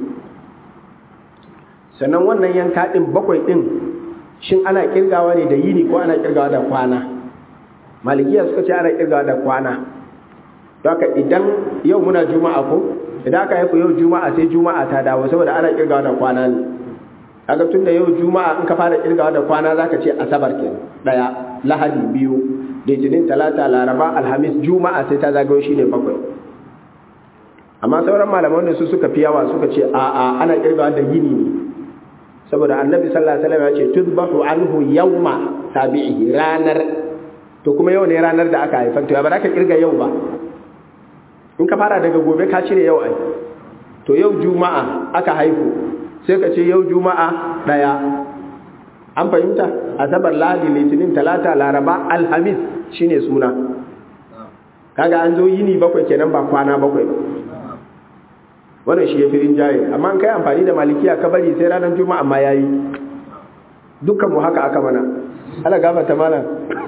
Speaker 1: sannan wannan yanka ɗin bakwai ɗin shin ana kirgawa ne da yini ko ana kirgawa da kwana malikiya suka ce ana kirgawa da kwana don haka idan yau muna juma'a ko idan aka haifu yau juma'a sai juma'a ta dawo saboda ana kirgawa da kwana ne kaga tun da yau juma'a in ka fara kirgawa da kwana zaka ce asabar ke daya lahadi biyu litinin talata laraba alhamis juma'a sai ta zagayo shine bakwai amma sauran malaman da su suka fi yawa suka ce a'a ana kirgawa da yini ne saboda annabi sallallahu alaihi wasallam ya ce tudbahu anhu yawma tabi'ihi ranar to kuma yau ne ranar da aka haifar to ya ba za ka kirga yau ba in ka fara daga gobe ka cire yau ai to yau juma'a aka haifu sai ka ce yau juma'a daya an fahimta asabar lahadi litinin talata laraba alhamis shine suna kaga an zo yini bakwai kenan ba kwana bakwai ba wannan shi ya fi rinjaye amma an kai amfani da malikiya ka bari sai ranar juma'a ma yayi dukkan mu haka aka mana ala gafarta malam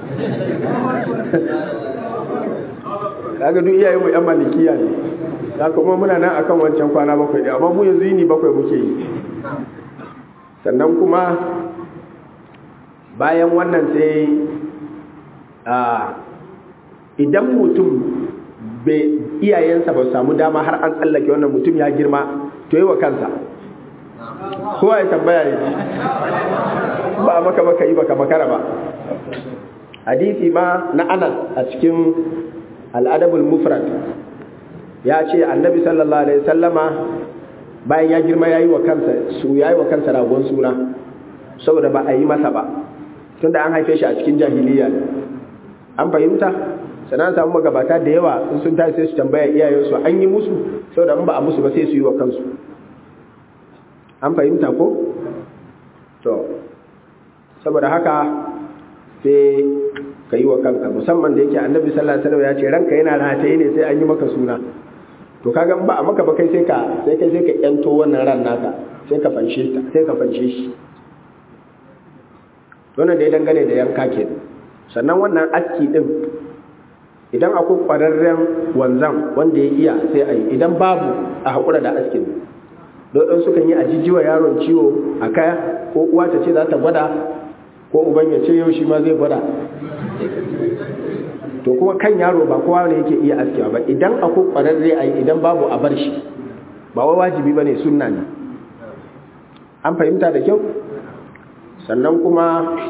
Speaker 1: kaga duk iyayen mu yan malikiya ne da kuma muna nan akan wancan kwana bakwai da amma mu yanzu yini bakwai muke yi sannan kuma bayan wannan sai a idan mutum iyayensa ba samu dama har an tsallake wannan mutum ya girma to yi wa kansa kowa ya tambaya ne ba maka baka yi baka makara ba hadisi ma na anas a cikin al'adabul mufrad ya ce annabi sallallahu alaihi sallama bayan ya girma ya yi wa kansa su ya yi wa kansa ragon suna saboda ba a yi masa ba tunda an haife shi a cikin jahiliya ne an fahimta sannan samu magabata da yawa in sun tashi sai su tambaya iyayensu an yi musu saboda in ba a musu ba sai su yi wa kansu an fahimta ko to saboda haka sai ka yi wa kanka musamman da yake annabi sallallahu alaihi wasallam ya ce ranka yana rataye ne sai an yi maka suna to kaga ba a maka ba kai sai ka sai kai sai ka yanto wannan ran naka sai ka fanshe ta sai ka fanshe shi wannan da ya dangane da yanka ke sannan wannan aski din idan akwai ƙwararren wanzan wanda ya iya sai a yi idan babu a haƙura da askin don sukan yi a jijiwa yaron ciwo a kaya ko uwa ta ce za ta gwada ko uban ya ce yau shi ma zai gwada to kuma kan yaro ba kowa ne yake iya askewa ba idan akwai ƙwararre a yi idan babu a bar shi ba wai wajibi ba ne sunna ne an fahimta da kyau sannan kuma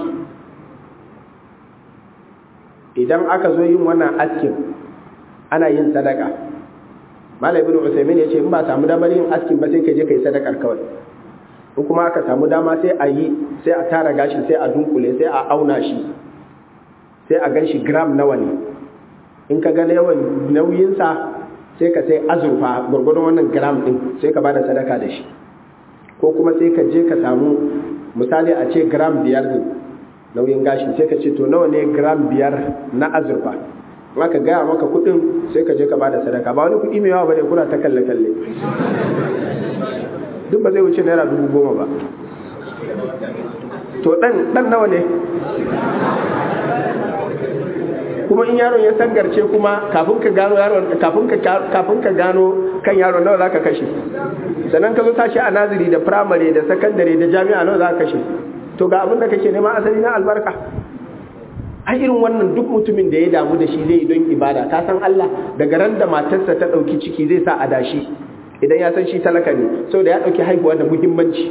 Speaker 1: idan aka zo yin wannan askin ana yin sadaka malam ibn usaimin ya ce in ba samu damar yin askin ba sai ka je ka yi sadakar kawai in kuma aka samu dama sai a yi sai a tara gashi sai a dunkule sai a auna shi sai a gan shi gram nawa ne in ka ga yawan nauyinsa sai ka sai azurfa gwargwadon wannan gram din sai ka bada sadaka da shi ko kuma sai ka je ka samu misali a ce gram biyar ne nauyin gashi sai ka ce to nawa ne gram biyar na azurfa maka gaya maka kudin sai ka je ka bada sadaka ba wani kudi mai yawa bane kuna ta kalle kalle duk ba zai wuce naira dubu goma ba to dan dan nawa ne kuma in yaron ya sangarce kuma kafin ka gano yaron kafin ka kafin ka gano kan yaron nawa zaka kashe sannan ka zo tashi a naziri da primary da secondary da jami'a nawa zaka kashe to ga abin da kake nema asali na albarka a irin wannan duk mutumin da ya damu da shi zai yi don ibada ka san Allah daga ran da matarsa ta ɗauki ciki zai sa a dashi idan ya san shi talaka ne saboda ya ɗauki haihuwa da muhimmanci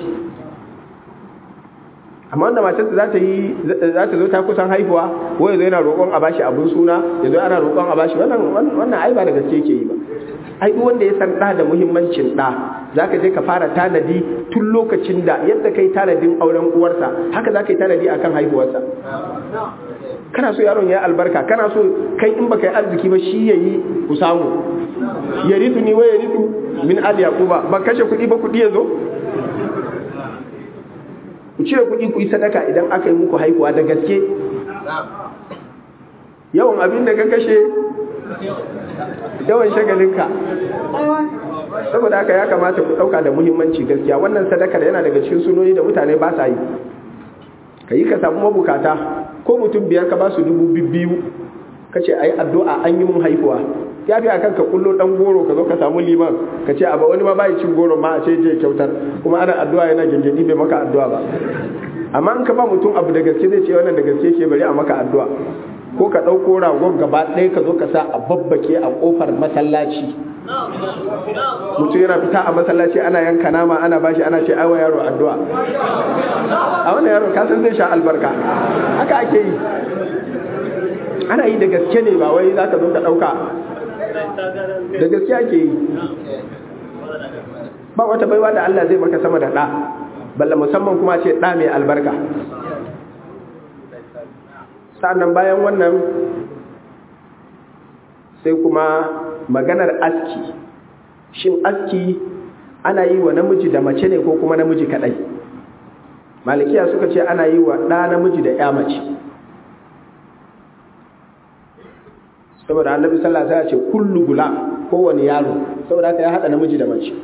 Speaker 1: amma wanda matarsa za ta yi za ta zo ta kusan haihuwa ko ya zo yana roƙon a bashi abun suna ya zo ana roƙon a bashi wannan wannan ai ba da gaske yake yi ba ai duk wanda ya san ɗa da muhimmancin ɗa za ka je ka fara tanadi tun lokacin da yadda kai tanadin auren uwarsa haka za ka yi tanadi akan haihuwarsa kana so yaron ya albarka kana so kai in baka yi arziki ba shi yayi ku samu ya ritu ni wa ya ritu min al yaquba ba kashe kuɗi ba kuɗi ya zo ku cire kuɗi ku yi sadaka idan aka yi muku haihuwa da gaske yawan abin da ka kashe yawan shagalinka saboda haka ya kamata ku ɗauka da muhimmanci gaskiya wannan sadakar yana daga cikin sunoni da mutane ba sa yi ka yi ka samu mabukata ko mutum biyar ka ba su dubu biyu ka ce a yi addu'a an yi mun haihuwa ya fi akan ka kullo dan goro ka zo ka samu liman ka ce a ba wani ma bai cin goro ma a ce je kyautar kuma ana addu'a yana gengedi bai maka addu'a ba amma in ka ba mutum abu da gaske zai ce wannan da gaske ke bari a maka addu'a ko ka ɗauko ragon gaba ɗaya ka zo ka sa a babbake a ƙofar masallaci mutum yana fita a masallaci ana yanka nama ana bashi ana ce aiwa yaro addu'a a wannan yaro kasan zai sha albarka haka ake yi ana yi da gaske ne ba wai za ka zo ka ɗauka da gaske ake yi ba wata baiwa da Allah zai maka sama da ɗa balla musamman kuma ce ɗa mai albarka sa'annan bayan wannan sai kuma maganar aski shin aski ana yi wa namiji da mace ne ko kuma namiji kadai malikiya suka ce ana yi wa ɗa namiji da ya mace saboda annabi sallallahu alaihi wasallam ce kullu gulam kowane yaro saboda haka ya hada namiji da mace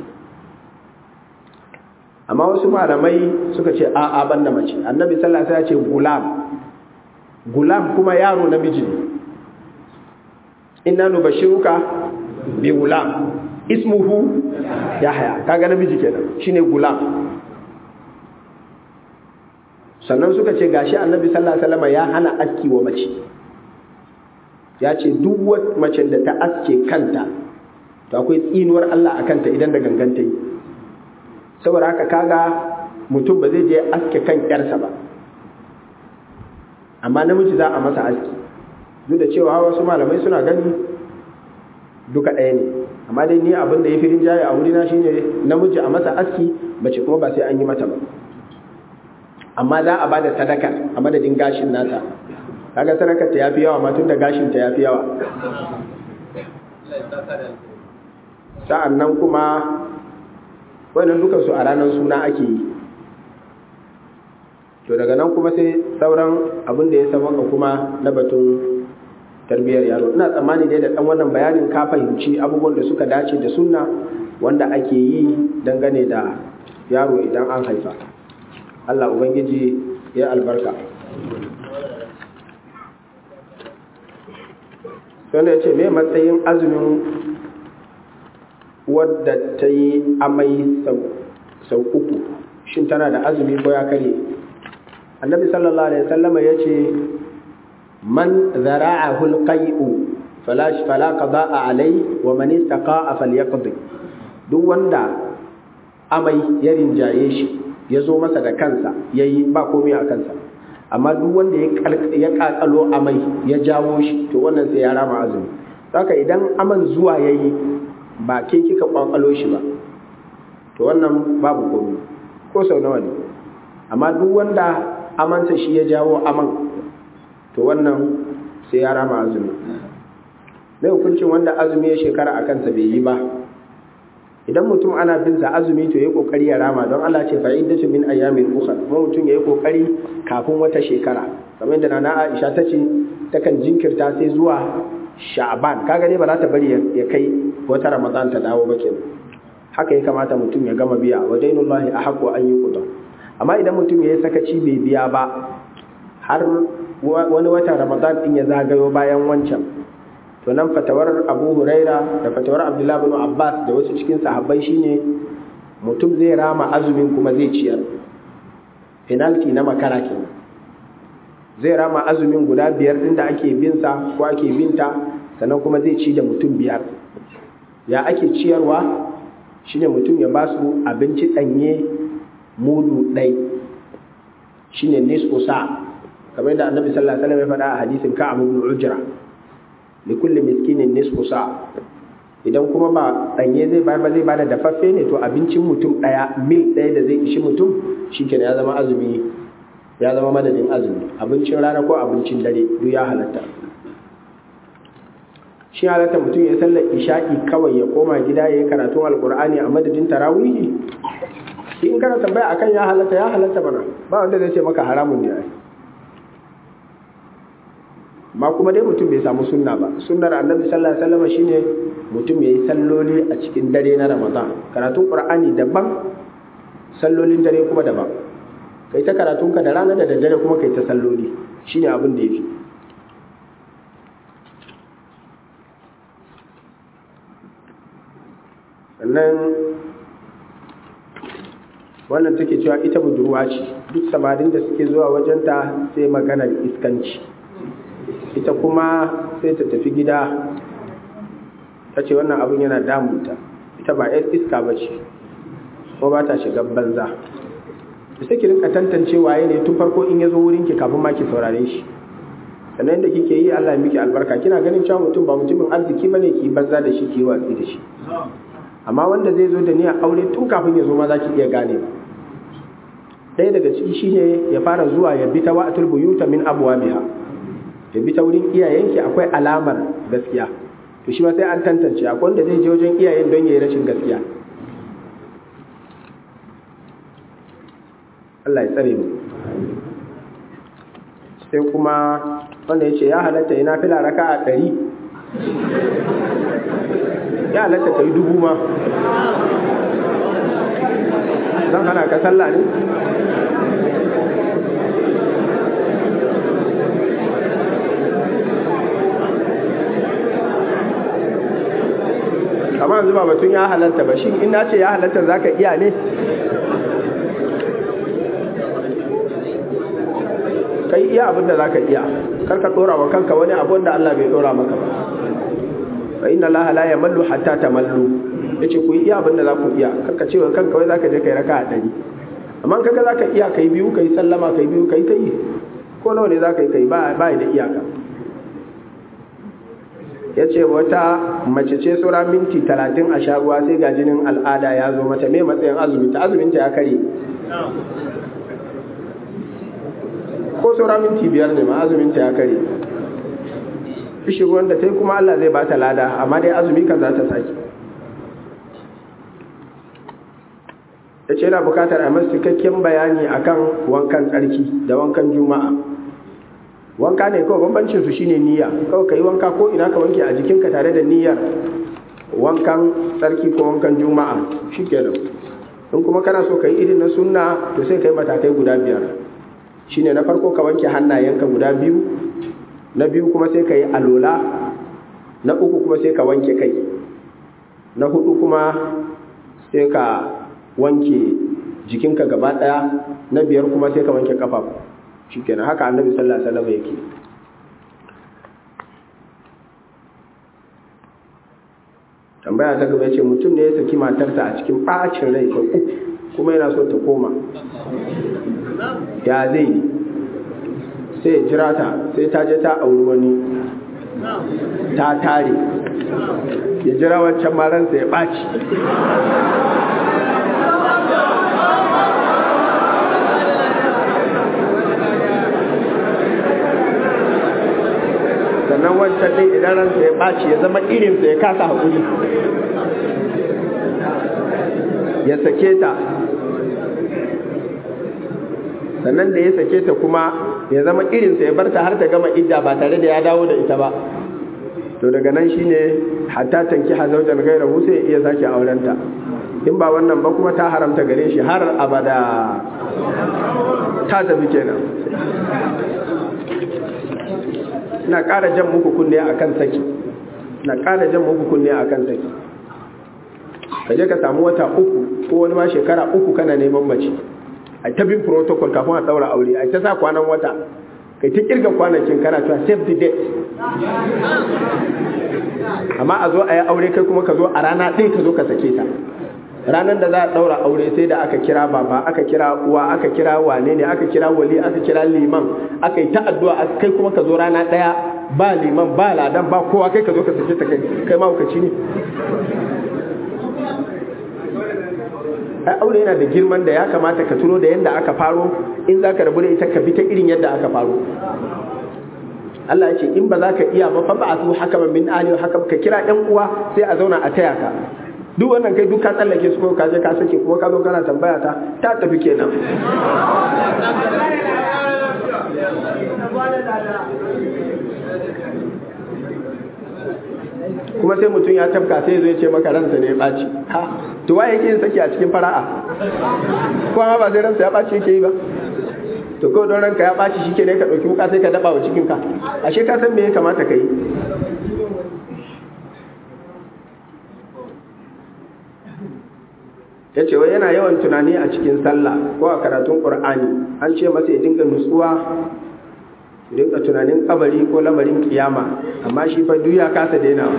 Speaker 1: amma wasu malamai suka ce a'a ban da mace annabi sallallahu alaihi wasallam ya ce gulam gulam kuma yaro namiji ne inna nubashiruka bi gulam ismuhu yahya kaga namiji kenan shine gulam sannan suka ce gashi annabi sallallahu alaihi wasallam ya hana aski wa mace ya ce duk wata mace da ta aske kanta to akwai tsinuwar Allah a kanta idan da ganganta yi saboda haka kaga mutum ba zai je aske kan yarsa ba amma namiji za a masa aski duk da cewa wasu malamai suna gani duka ɗaya ne amma dai ni abin da ya fi rinjaye a wurina shine namiji a masa aski mace kuma ba sai an yi mata ba amma za a ba da sadaka a madadin gashin nata kaga sadakar ta yafi yawa ma tunda gashin ta yafi yawa sa'an nan kuma wannan dukan su a ranar suna ake yi to daga nan kuma sai sauran abin da ya sabaka kuma na batun tarbiyyar yaro ina tsammani dai da dan wannan bayanin ka fahimci abubuwan da suka dace da sunna wanda ake yi dangane da yaro idan an haifa Allah ubangiji ya albarka wanda ya ce mai matsayin azumin wadda ta yi amai sau uku shin tana da azumi ko ya karye annabi sallallahu alaihi wasallama ya ce man zara'ahu alqai'u fala fala qada'a alai wa man istaqa'a falyaqdi duk wanda amai ya rinjaye shi ya zo masa da kansa yayi ba komai a kansa amma duk wanda ya kakalo amai ya jawo shi to wannan sai ya rama azumi saka idan aman zuwa yayi ba ke kika kwakwalo shi ba to wannan babu komai ko sau nawa ne amma duk wanda amansa shi ya jawo aman to wannan sai ya rama azumi mai hukuncin wanda azumi ya shekara a kansa bai yi ba idan mutum ana bin sa azumi to yayi kokari ya rama don Allah ce fa iddatu min ayyamin ukhra kuma mutum yayi kokari kafin wata shekara kamar yadda nana Aisha ta ce takan jinkirta sai zuwa Sha'ban kaga dai ba za ta bari ya kai wata Ramadan ta dawo ba kenan haka ya kamata mutum ya gama biya wa dainullahi ahqqu an yuqda amma idan mutum yayi sakaci bai biya ba har wani wata Ramadan din ya zagayo bayan wancan to nan fatawar abu huraira da fatawar abdullahi bin abbas da wasu cikin sahabbai shine mutum zai rama azumin kuma zai ciyar penalty na makara kenan zai rama azumin guda biyar din da ake bin sa ko ake binta sannan kuma zai ci da mutum biyar ya ake ciyarwa shine mutum ya ba su abinci danye mudu ɗai shine nisfu sa kamar da annabi sallallahu alaihi wasallam ya faɗa a hadisin ka'ab ibn ujra likulli miskinin nisfu sa idan kuma ba danye zai bayar ba zai bada dafaffe ne to abincin mutum daya mil daya da zai ishi mutum shikenan ya zama azumi ya zama madadin azumi abincin rana ko abincin dare duk ya halatta shi halatta mutum ya sallar isha'i kawai ya koma gida ya yi karatun alkur'ani a madadin tarawihi in kana tambaya akan ya halatta ya halatta mana ba wanda zai ce maka haramun ne ai ma kuma dai mutum bai samu sunna ba sunnar annabi sallallahu alaihi wasallam shine mutum yayi salloli a cikin dare na ramadan karatun qur'ani daban sallolin dare kuma daban kai ta karatun ka da rana da daddare kuma kai ta salloli shine abin da yafi sannan wannan take cewa ita budurwa ce duk samarin da suke zuwa wajenta sai maganar iskanci ita kuma sai ta tafi gida ta ce wannan abin yana damunta ita ba yar iska ba ce ko ba ta shiga banza da sai ki rinka tantance waye ne tun farko in ya zo wurinki kafin ma ki saurare shi sannan yadda kike yi Allah ya miki albarka kina ganin cewa mutum ba mutumin arziki bane ki banza da shi ki watsi da shi amma wanda zai zo da niyyar aure tun kafin ya zo ma za ki iya gane ba ɗaya daga ciki shine ya fara zuwa ya bi ta wa'atul buyuta min abwabiha ya bi ta wurin iyayenki akwai alamar gaskiya to shi ma sai an tantance akwai wanda zai je wajen iyayen don yayi rashin gaskiya Allah ya tsare mu sai kuma wanda ya ce ya halatta ina fila raka a ɗari ya halatta ka yi dubu ma zan hana ka sallah ne amma yanzu ba batun ya halatta ba shi in na ce ya halatta za ka iya ne kai iya abin da za ka iya karka ɗora wa kanka wani abin da Allah bai ɗora maka ba fa inna Allah la yamallu hatta tamallu yace ku iya abin da za ku iya karka ce wa kanka wai zaka je kai raka a ɗari amma kaga zaka iya kai biyu kai sallama kai biyu kai kai ko nawa ne zaka yi kai ba ba da iyaka ya ce wata mace ce tsura minti talatin a shaguwa sai ga jinin al'ada ya zo mata mai matsayin azumi ta azuminta ya kare ko tsura minti biyar ne ma azuminta ya kare ishi wanda ta yi kuma Allah zai ba ta lada amma dai azumi kan za ta sake ya ce yana bukatar a masu cikakken bayani akan wankan tsarki da wankan juma'a wanka ne kawai bambancin su shine niyya kawai kai wanka ko ina ka wanke a jikinka tare da niyyar wankan tsarki ko wankan juma'a shikenan in kuma kana so kai irin na sunna to sai kai matakai guda biyar shine na farko ka wanke hannayenka guda biyu na biyu kuma sai ka yi alola na uku kuma sai ka wanke kai na hudu kuma sai ka wanke jikinka gaba daya na biyar kuma sai ka wanke kafafu shikenan haka annabi sallallahu alaihi wasallam yake tambaya ta gaba yace mutum ne ya saki matarsa a cikin bacin rai sau uku kuma yana so ta koma ya zai yi sai ya jira ta sai ta je ta auri wani ta tare ya jira wancan maransa ya ɓaci sannan wancan ɗin idan ransa ya ɓaci ya zama irinsa ya kasa haƙuri ya sake ta sannan da ya sake ta kuma ya zama irinsa ya barta har ta gama idda ba tare da ya dawo da ita ba to daga nan shine hatta tanki hazaujan gairahu sai ya iya sake aurenta in ba wannan ba kuma ta haramta gare shi har abada ta tafi kenan ina ƙara jan muku kunne akan saki ina ƙara jan muku kunne akan saki ka je ka samu wata uku ko wani ma shekara uku kana neman mace a ta bin protocol kafin a ɗaura aure a ta sa kwanan wata kai ta kirga kwanakin kana cewa save the date amma a zo a yi aure kai kuma ka zo a rana ɗaya ka zo ka sake ta ranar da za a ɗaura aure sai da aka kira baba aka kira uwa aka kira wane ne aka kira wali aka kira liman aka yi ta addu'a kai kuma ka zo rana ɗaya ba liman ba ladan ba kowa kai ka zo ka sake ta kai kai ma ne ai aure yana da girman da ya kamata ka tuno da yadda aka faro in za ka rabu da ita ka bi ta irin yadda aka faro Allah ya ce in ba za ka iya ba fa ba su haka min ali haka ka kira ɗan uwa sai a zauna a taya ka duk wannan kai duk ka tsallake su ko ka je ka sake kuma ka zo kana tambaya ta ta tafi kenan kuma sai mutum ya tafka sai zai ce maka ransa ne ya ɓaci ha to waye yake yin saki a cikin fara'a kuma ba sai ransa ya ɓaci yake yi ba to kawai don ranka ya ɓaci shi ke ne ka ɗauki wuka sai ka daɓa wa cikinka ashe ka san me ya kamata ka yi ya ce wai yana yawan tunani a cikin sallah ko a karatun ƙur'ani an ce masa ya dinga nutsuwa ya dinga tunanin kabari ko lamarin kiyama amma shi fa duk ya kasa daina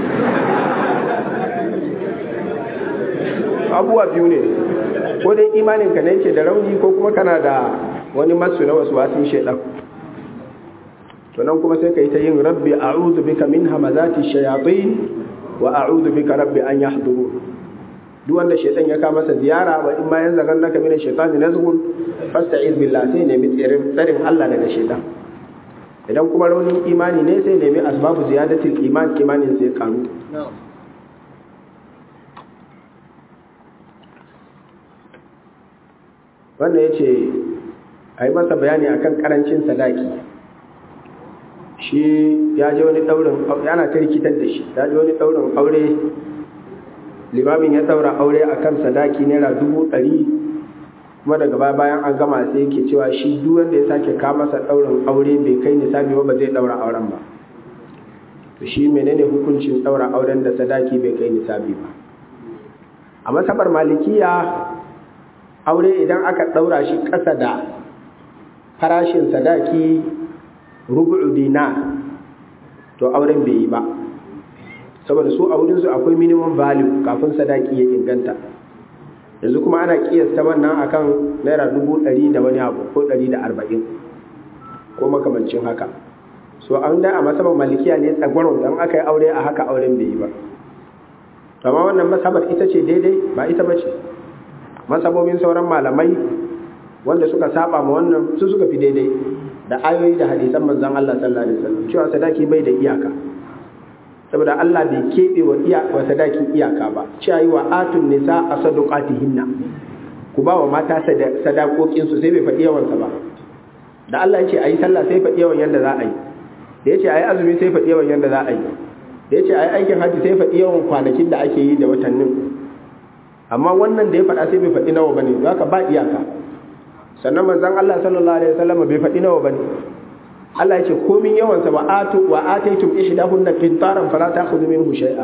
Speaker 1: abubuwa biyu ne ko dai imanin ka ne yake da rauni ko kuma kana da wani masu na wasu wasin shaidan to nan kuma sai ka yi ta yin rabbi a'udhu bika min hamazati shayatin wa a'udhu bika rabbi an yahdurun duk wanda shaitan ya kama masa ziyara wa in ma yan zagan naka min shaitani nazghun fasta'iz billah sai nemi tsarin Allah daga shaitan idan kuma raunin imani ne sai nemi asbabu ziyadatul iman imanin sai karu wannan yace a yi masa bayani akan karancin sadaki shi ya je wani daurin yana ta rikitar da shi ya je wani daurin aure limamin ya daura aure akan sadaki naira dubu ɗari kuma daga baya bayan an gama sai yake cewa shi duk wanda ya sake ka masa daurin aure bai kai nisabi ba ba zai daura auren ba to shi menene hukuncin daura auren da sadaki bai kai nisabi ba a masabar malikiya aure idan aka daura shi ƙasa da farashin sadaki rubu'u dinar to auren bai yi ba saboda su a wurinsu akwai minimum value kafin sadaki ya inganta yanzu kuma ana kiyasta wannan akan naira dubu ɗari da wani abu ko ɗari da arba'in ko makamancin haka so an da a masabar malikiya ne tsagwaron don aka yi aure a haka auren bai yi ba amma wannan masabar ita ce daidai ba ita ba ce masabobin sauran malamai wanda suka saba ma wannan su suka fi daidai da ayoyi da hadisan manzon Allah sallallahu alaihi wasallam cewa sadaki bai da iyaka saboda Allah bai keɓe wa iya wa sadaki iyaka ba cewa yi wa atun nisa a sadaqatihinna ku ba wa mata sadakokin su sai bai faɗi yawan sa ba da Allah yace ayi sallah sai faɗi yawan yanda za a yi da yace ayi azumi sai faɗi yawan yanda za a yi da yace ayi aikin haji sai faɗi yawan kwanakin da ake yi da watannin amma wannan da ya faɗa sai bai faɗi nawa bane zaka ba iyaka sannan manzon Allah sallallahu alaihi wasallam bai faɗi nawa bane Allah ya ce komin yawan sa wa atu wa ataytum ihdahunna qintaran fala ta'khudhu minhu shay'a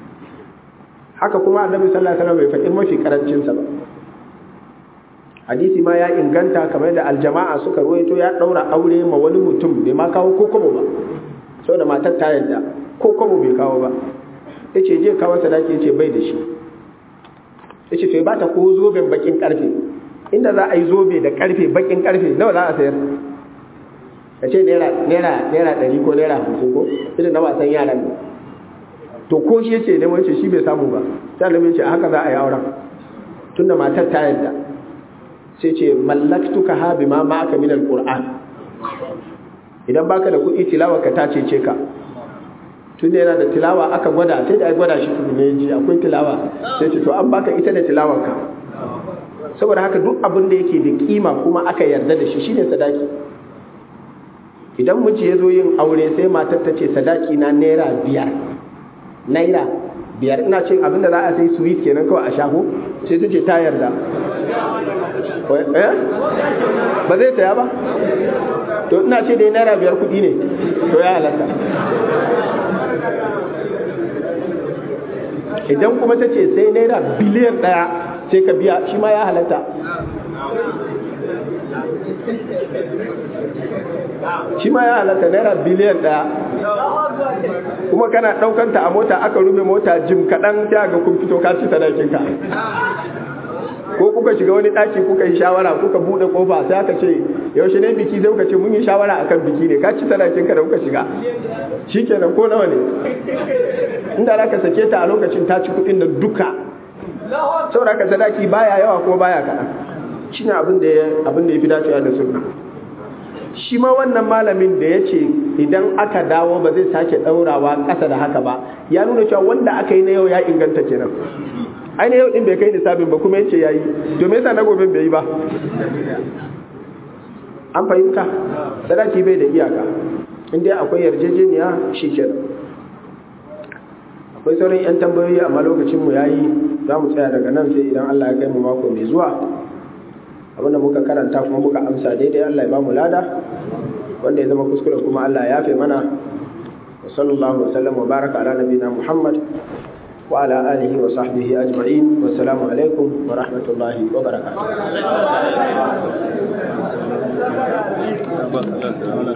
Speaker 1: haka kuma annabi sallallahu alaihi wasallam bai faɗi mafi karancin sa ba hadisi ma ya inganta kamar da aljama'a suka ruwaito ya daura aure ma wani mutum bai ma kawo kokobo ba saboda matar ta yadda kokobo bai kawo ba yace je kawo sadaki yace bai da shi yace to ba ta ko zoben bakin karfe inda za a yi zobe da karfe bakin karfe nawa za a sayar ka ce naira naira ɗari ko naira hamsin ko irin na wasan yaran ne to ko shi yace ne wace shi bai samu ba sai alamin ce haka za a yi auren tunda matar ta yadda sai ce mallaktuka ha bima ma'aka min alquran idan baka da kuɗi tilawa ka ta cece ka tunda yana da tilawa aka gwada sai da ai gwada shi ne ji akwai tilawa sai ce to an baka ita da tilawar ka saboda haka duk abin da yake da kima kuma aka yarda da shi shine sadaki idan miji ya zo yin aure sai matar ta ce sadaki na naira biyar naira biyar ina cin abin da za a sai sweet kenan kawai a shago sai ta ce ta yarda ba zai saya ba to ina ce dai naira biyar kuɗi ne to ya halatta idan kuma ta ce sai naira biliyan ɗaya sai ka biya shi ma ya halatta shi ma ya halatta naira biliyan ɗaya kuma kana ɗaukanta a mota aka rufe mota jim kaɗan ta ga kun fito ka ci sadakinka ko kuka shiga wani ɗaki kuka yi shawara kuka buɗe ƙofa sai aka ce yaushe ne biki sai kuka ce mun yi shawara akan biki ne ka ci sadakinka da kuka shiga shikenan ko nawa ne inda za ka sake ta a lokacin ta ci kuɗin da duka saboda ka sadaki baya yawa kuma baya kaɗan shine abin da ya fi dacewa da sunna shi ma wannan malamin da ya ce idan aka dawo ba zai sake ɗaurawa ƙasa da haka ba ya nuna cewa wanda aka yi na yau ya inganta kenan ai na yau ɗin bai kai nisabin ba kuma ya ce ya yi to me yasa na gobe bai yi ba an fahimta sadaki bai da iyaka inda akwai yarjejeniya shi kenan akwai sauran 'yan tambayoyi amma lokacinmu ya yi za mu tsaya daga nan sai idan allah ya kai mu mako mai zuwa abinda muka karanta kuma muka amsa daidai Allah ya ba mu lada wanda ya zama kuskure kuma Allah ya yafe mana wa sallallahu wa sallam wa baraka ala nabina Muhammad wa ala alihi wa sahbihi ajma'in wa assalamu alaikum wa rahmatullahi wa barakatuh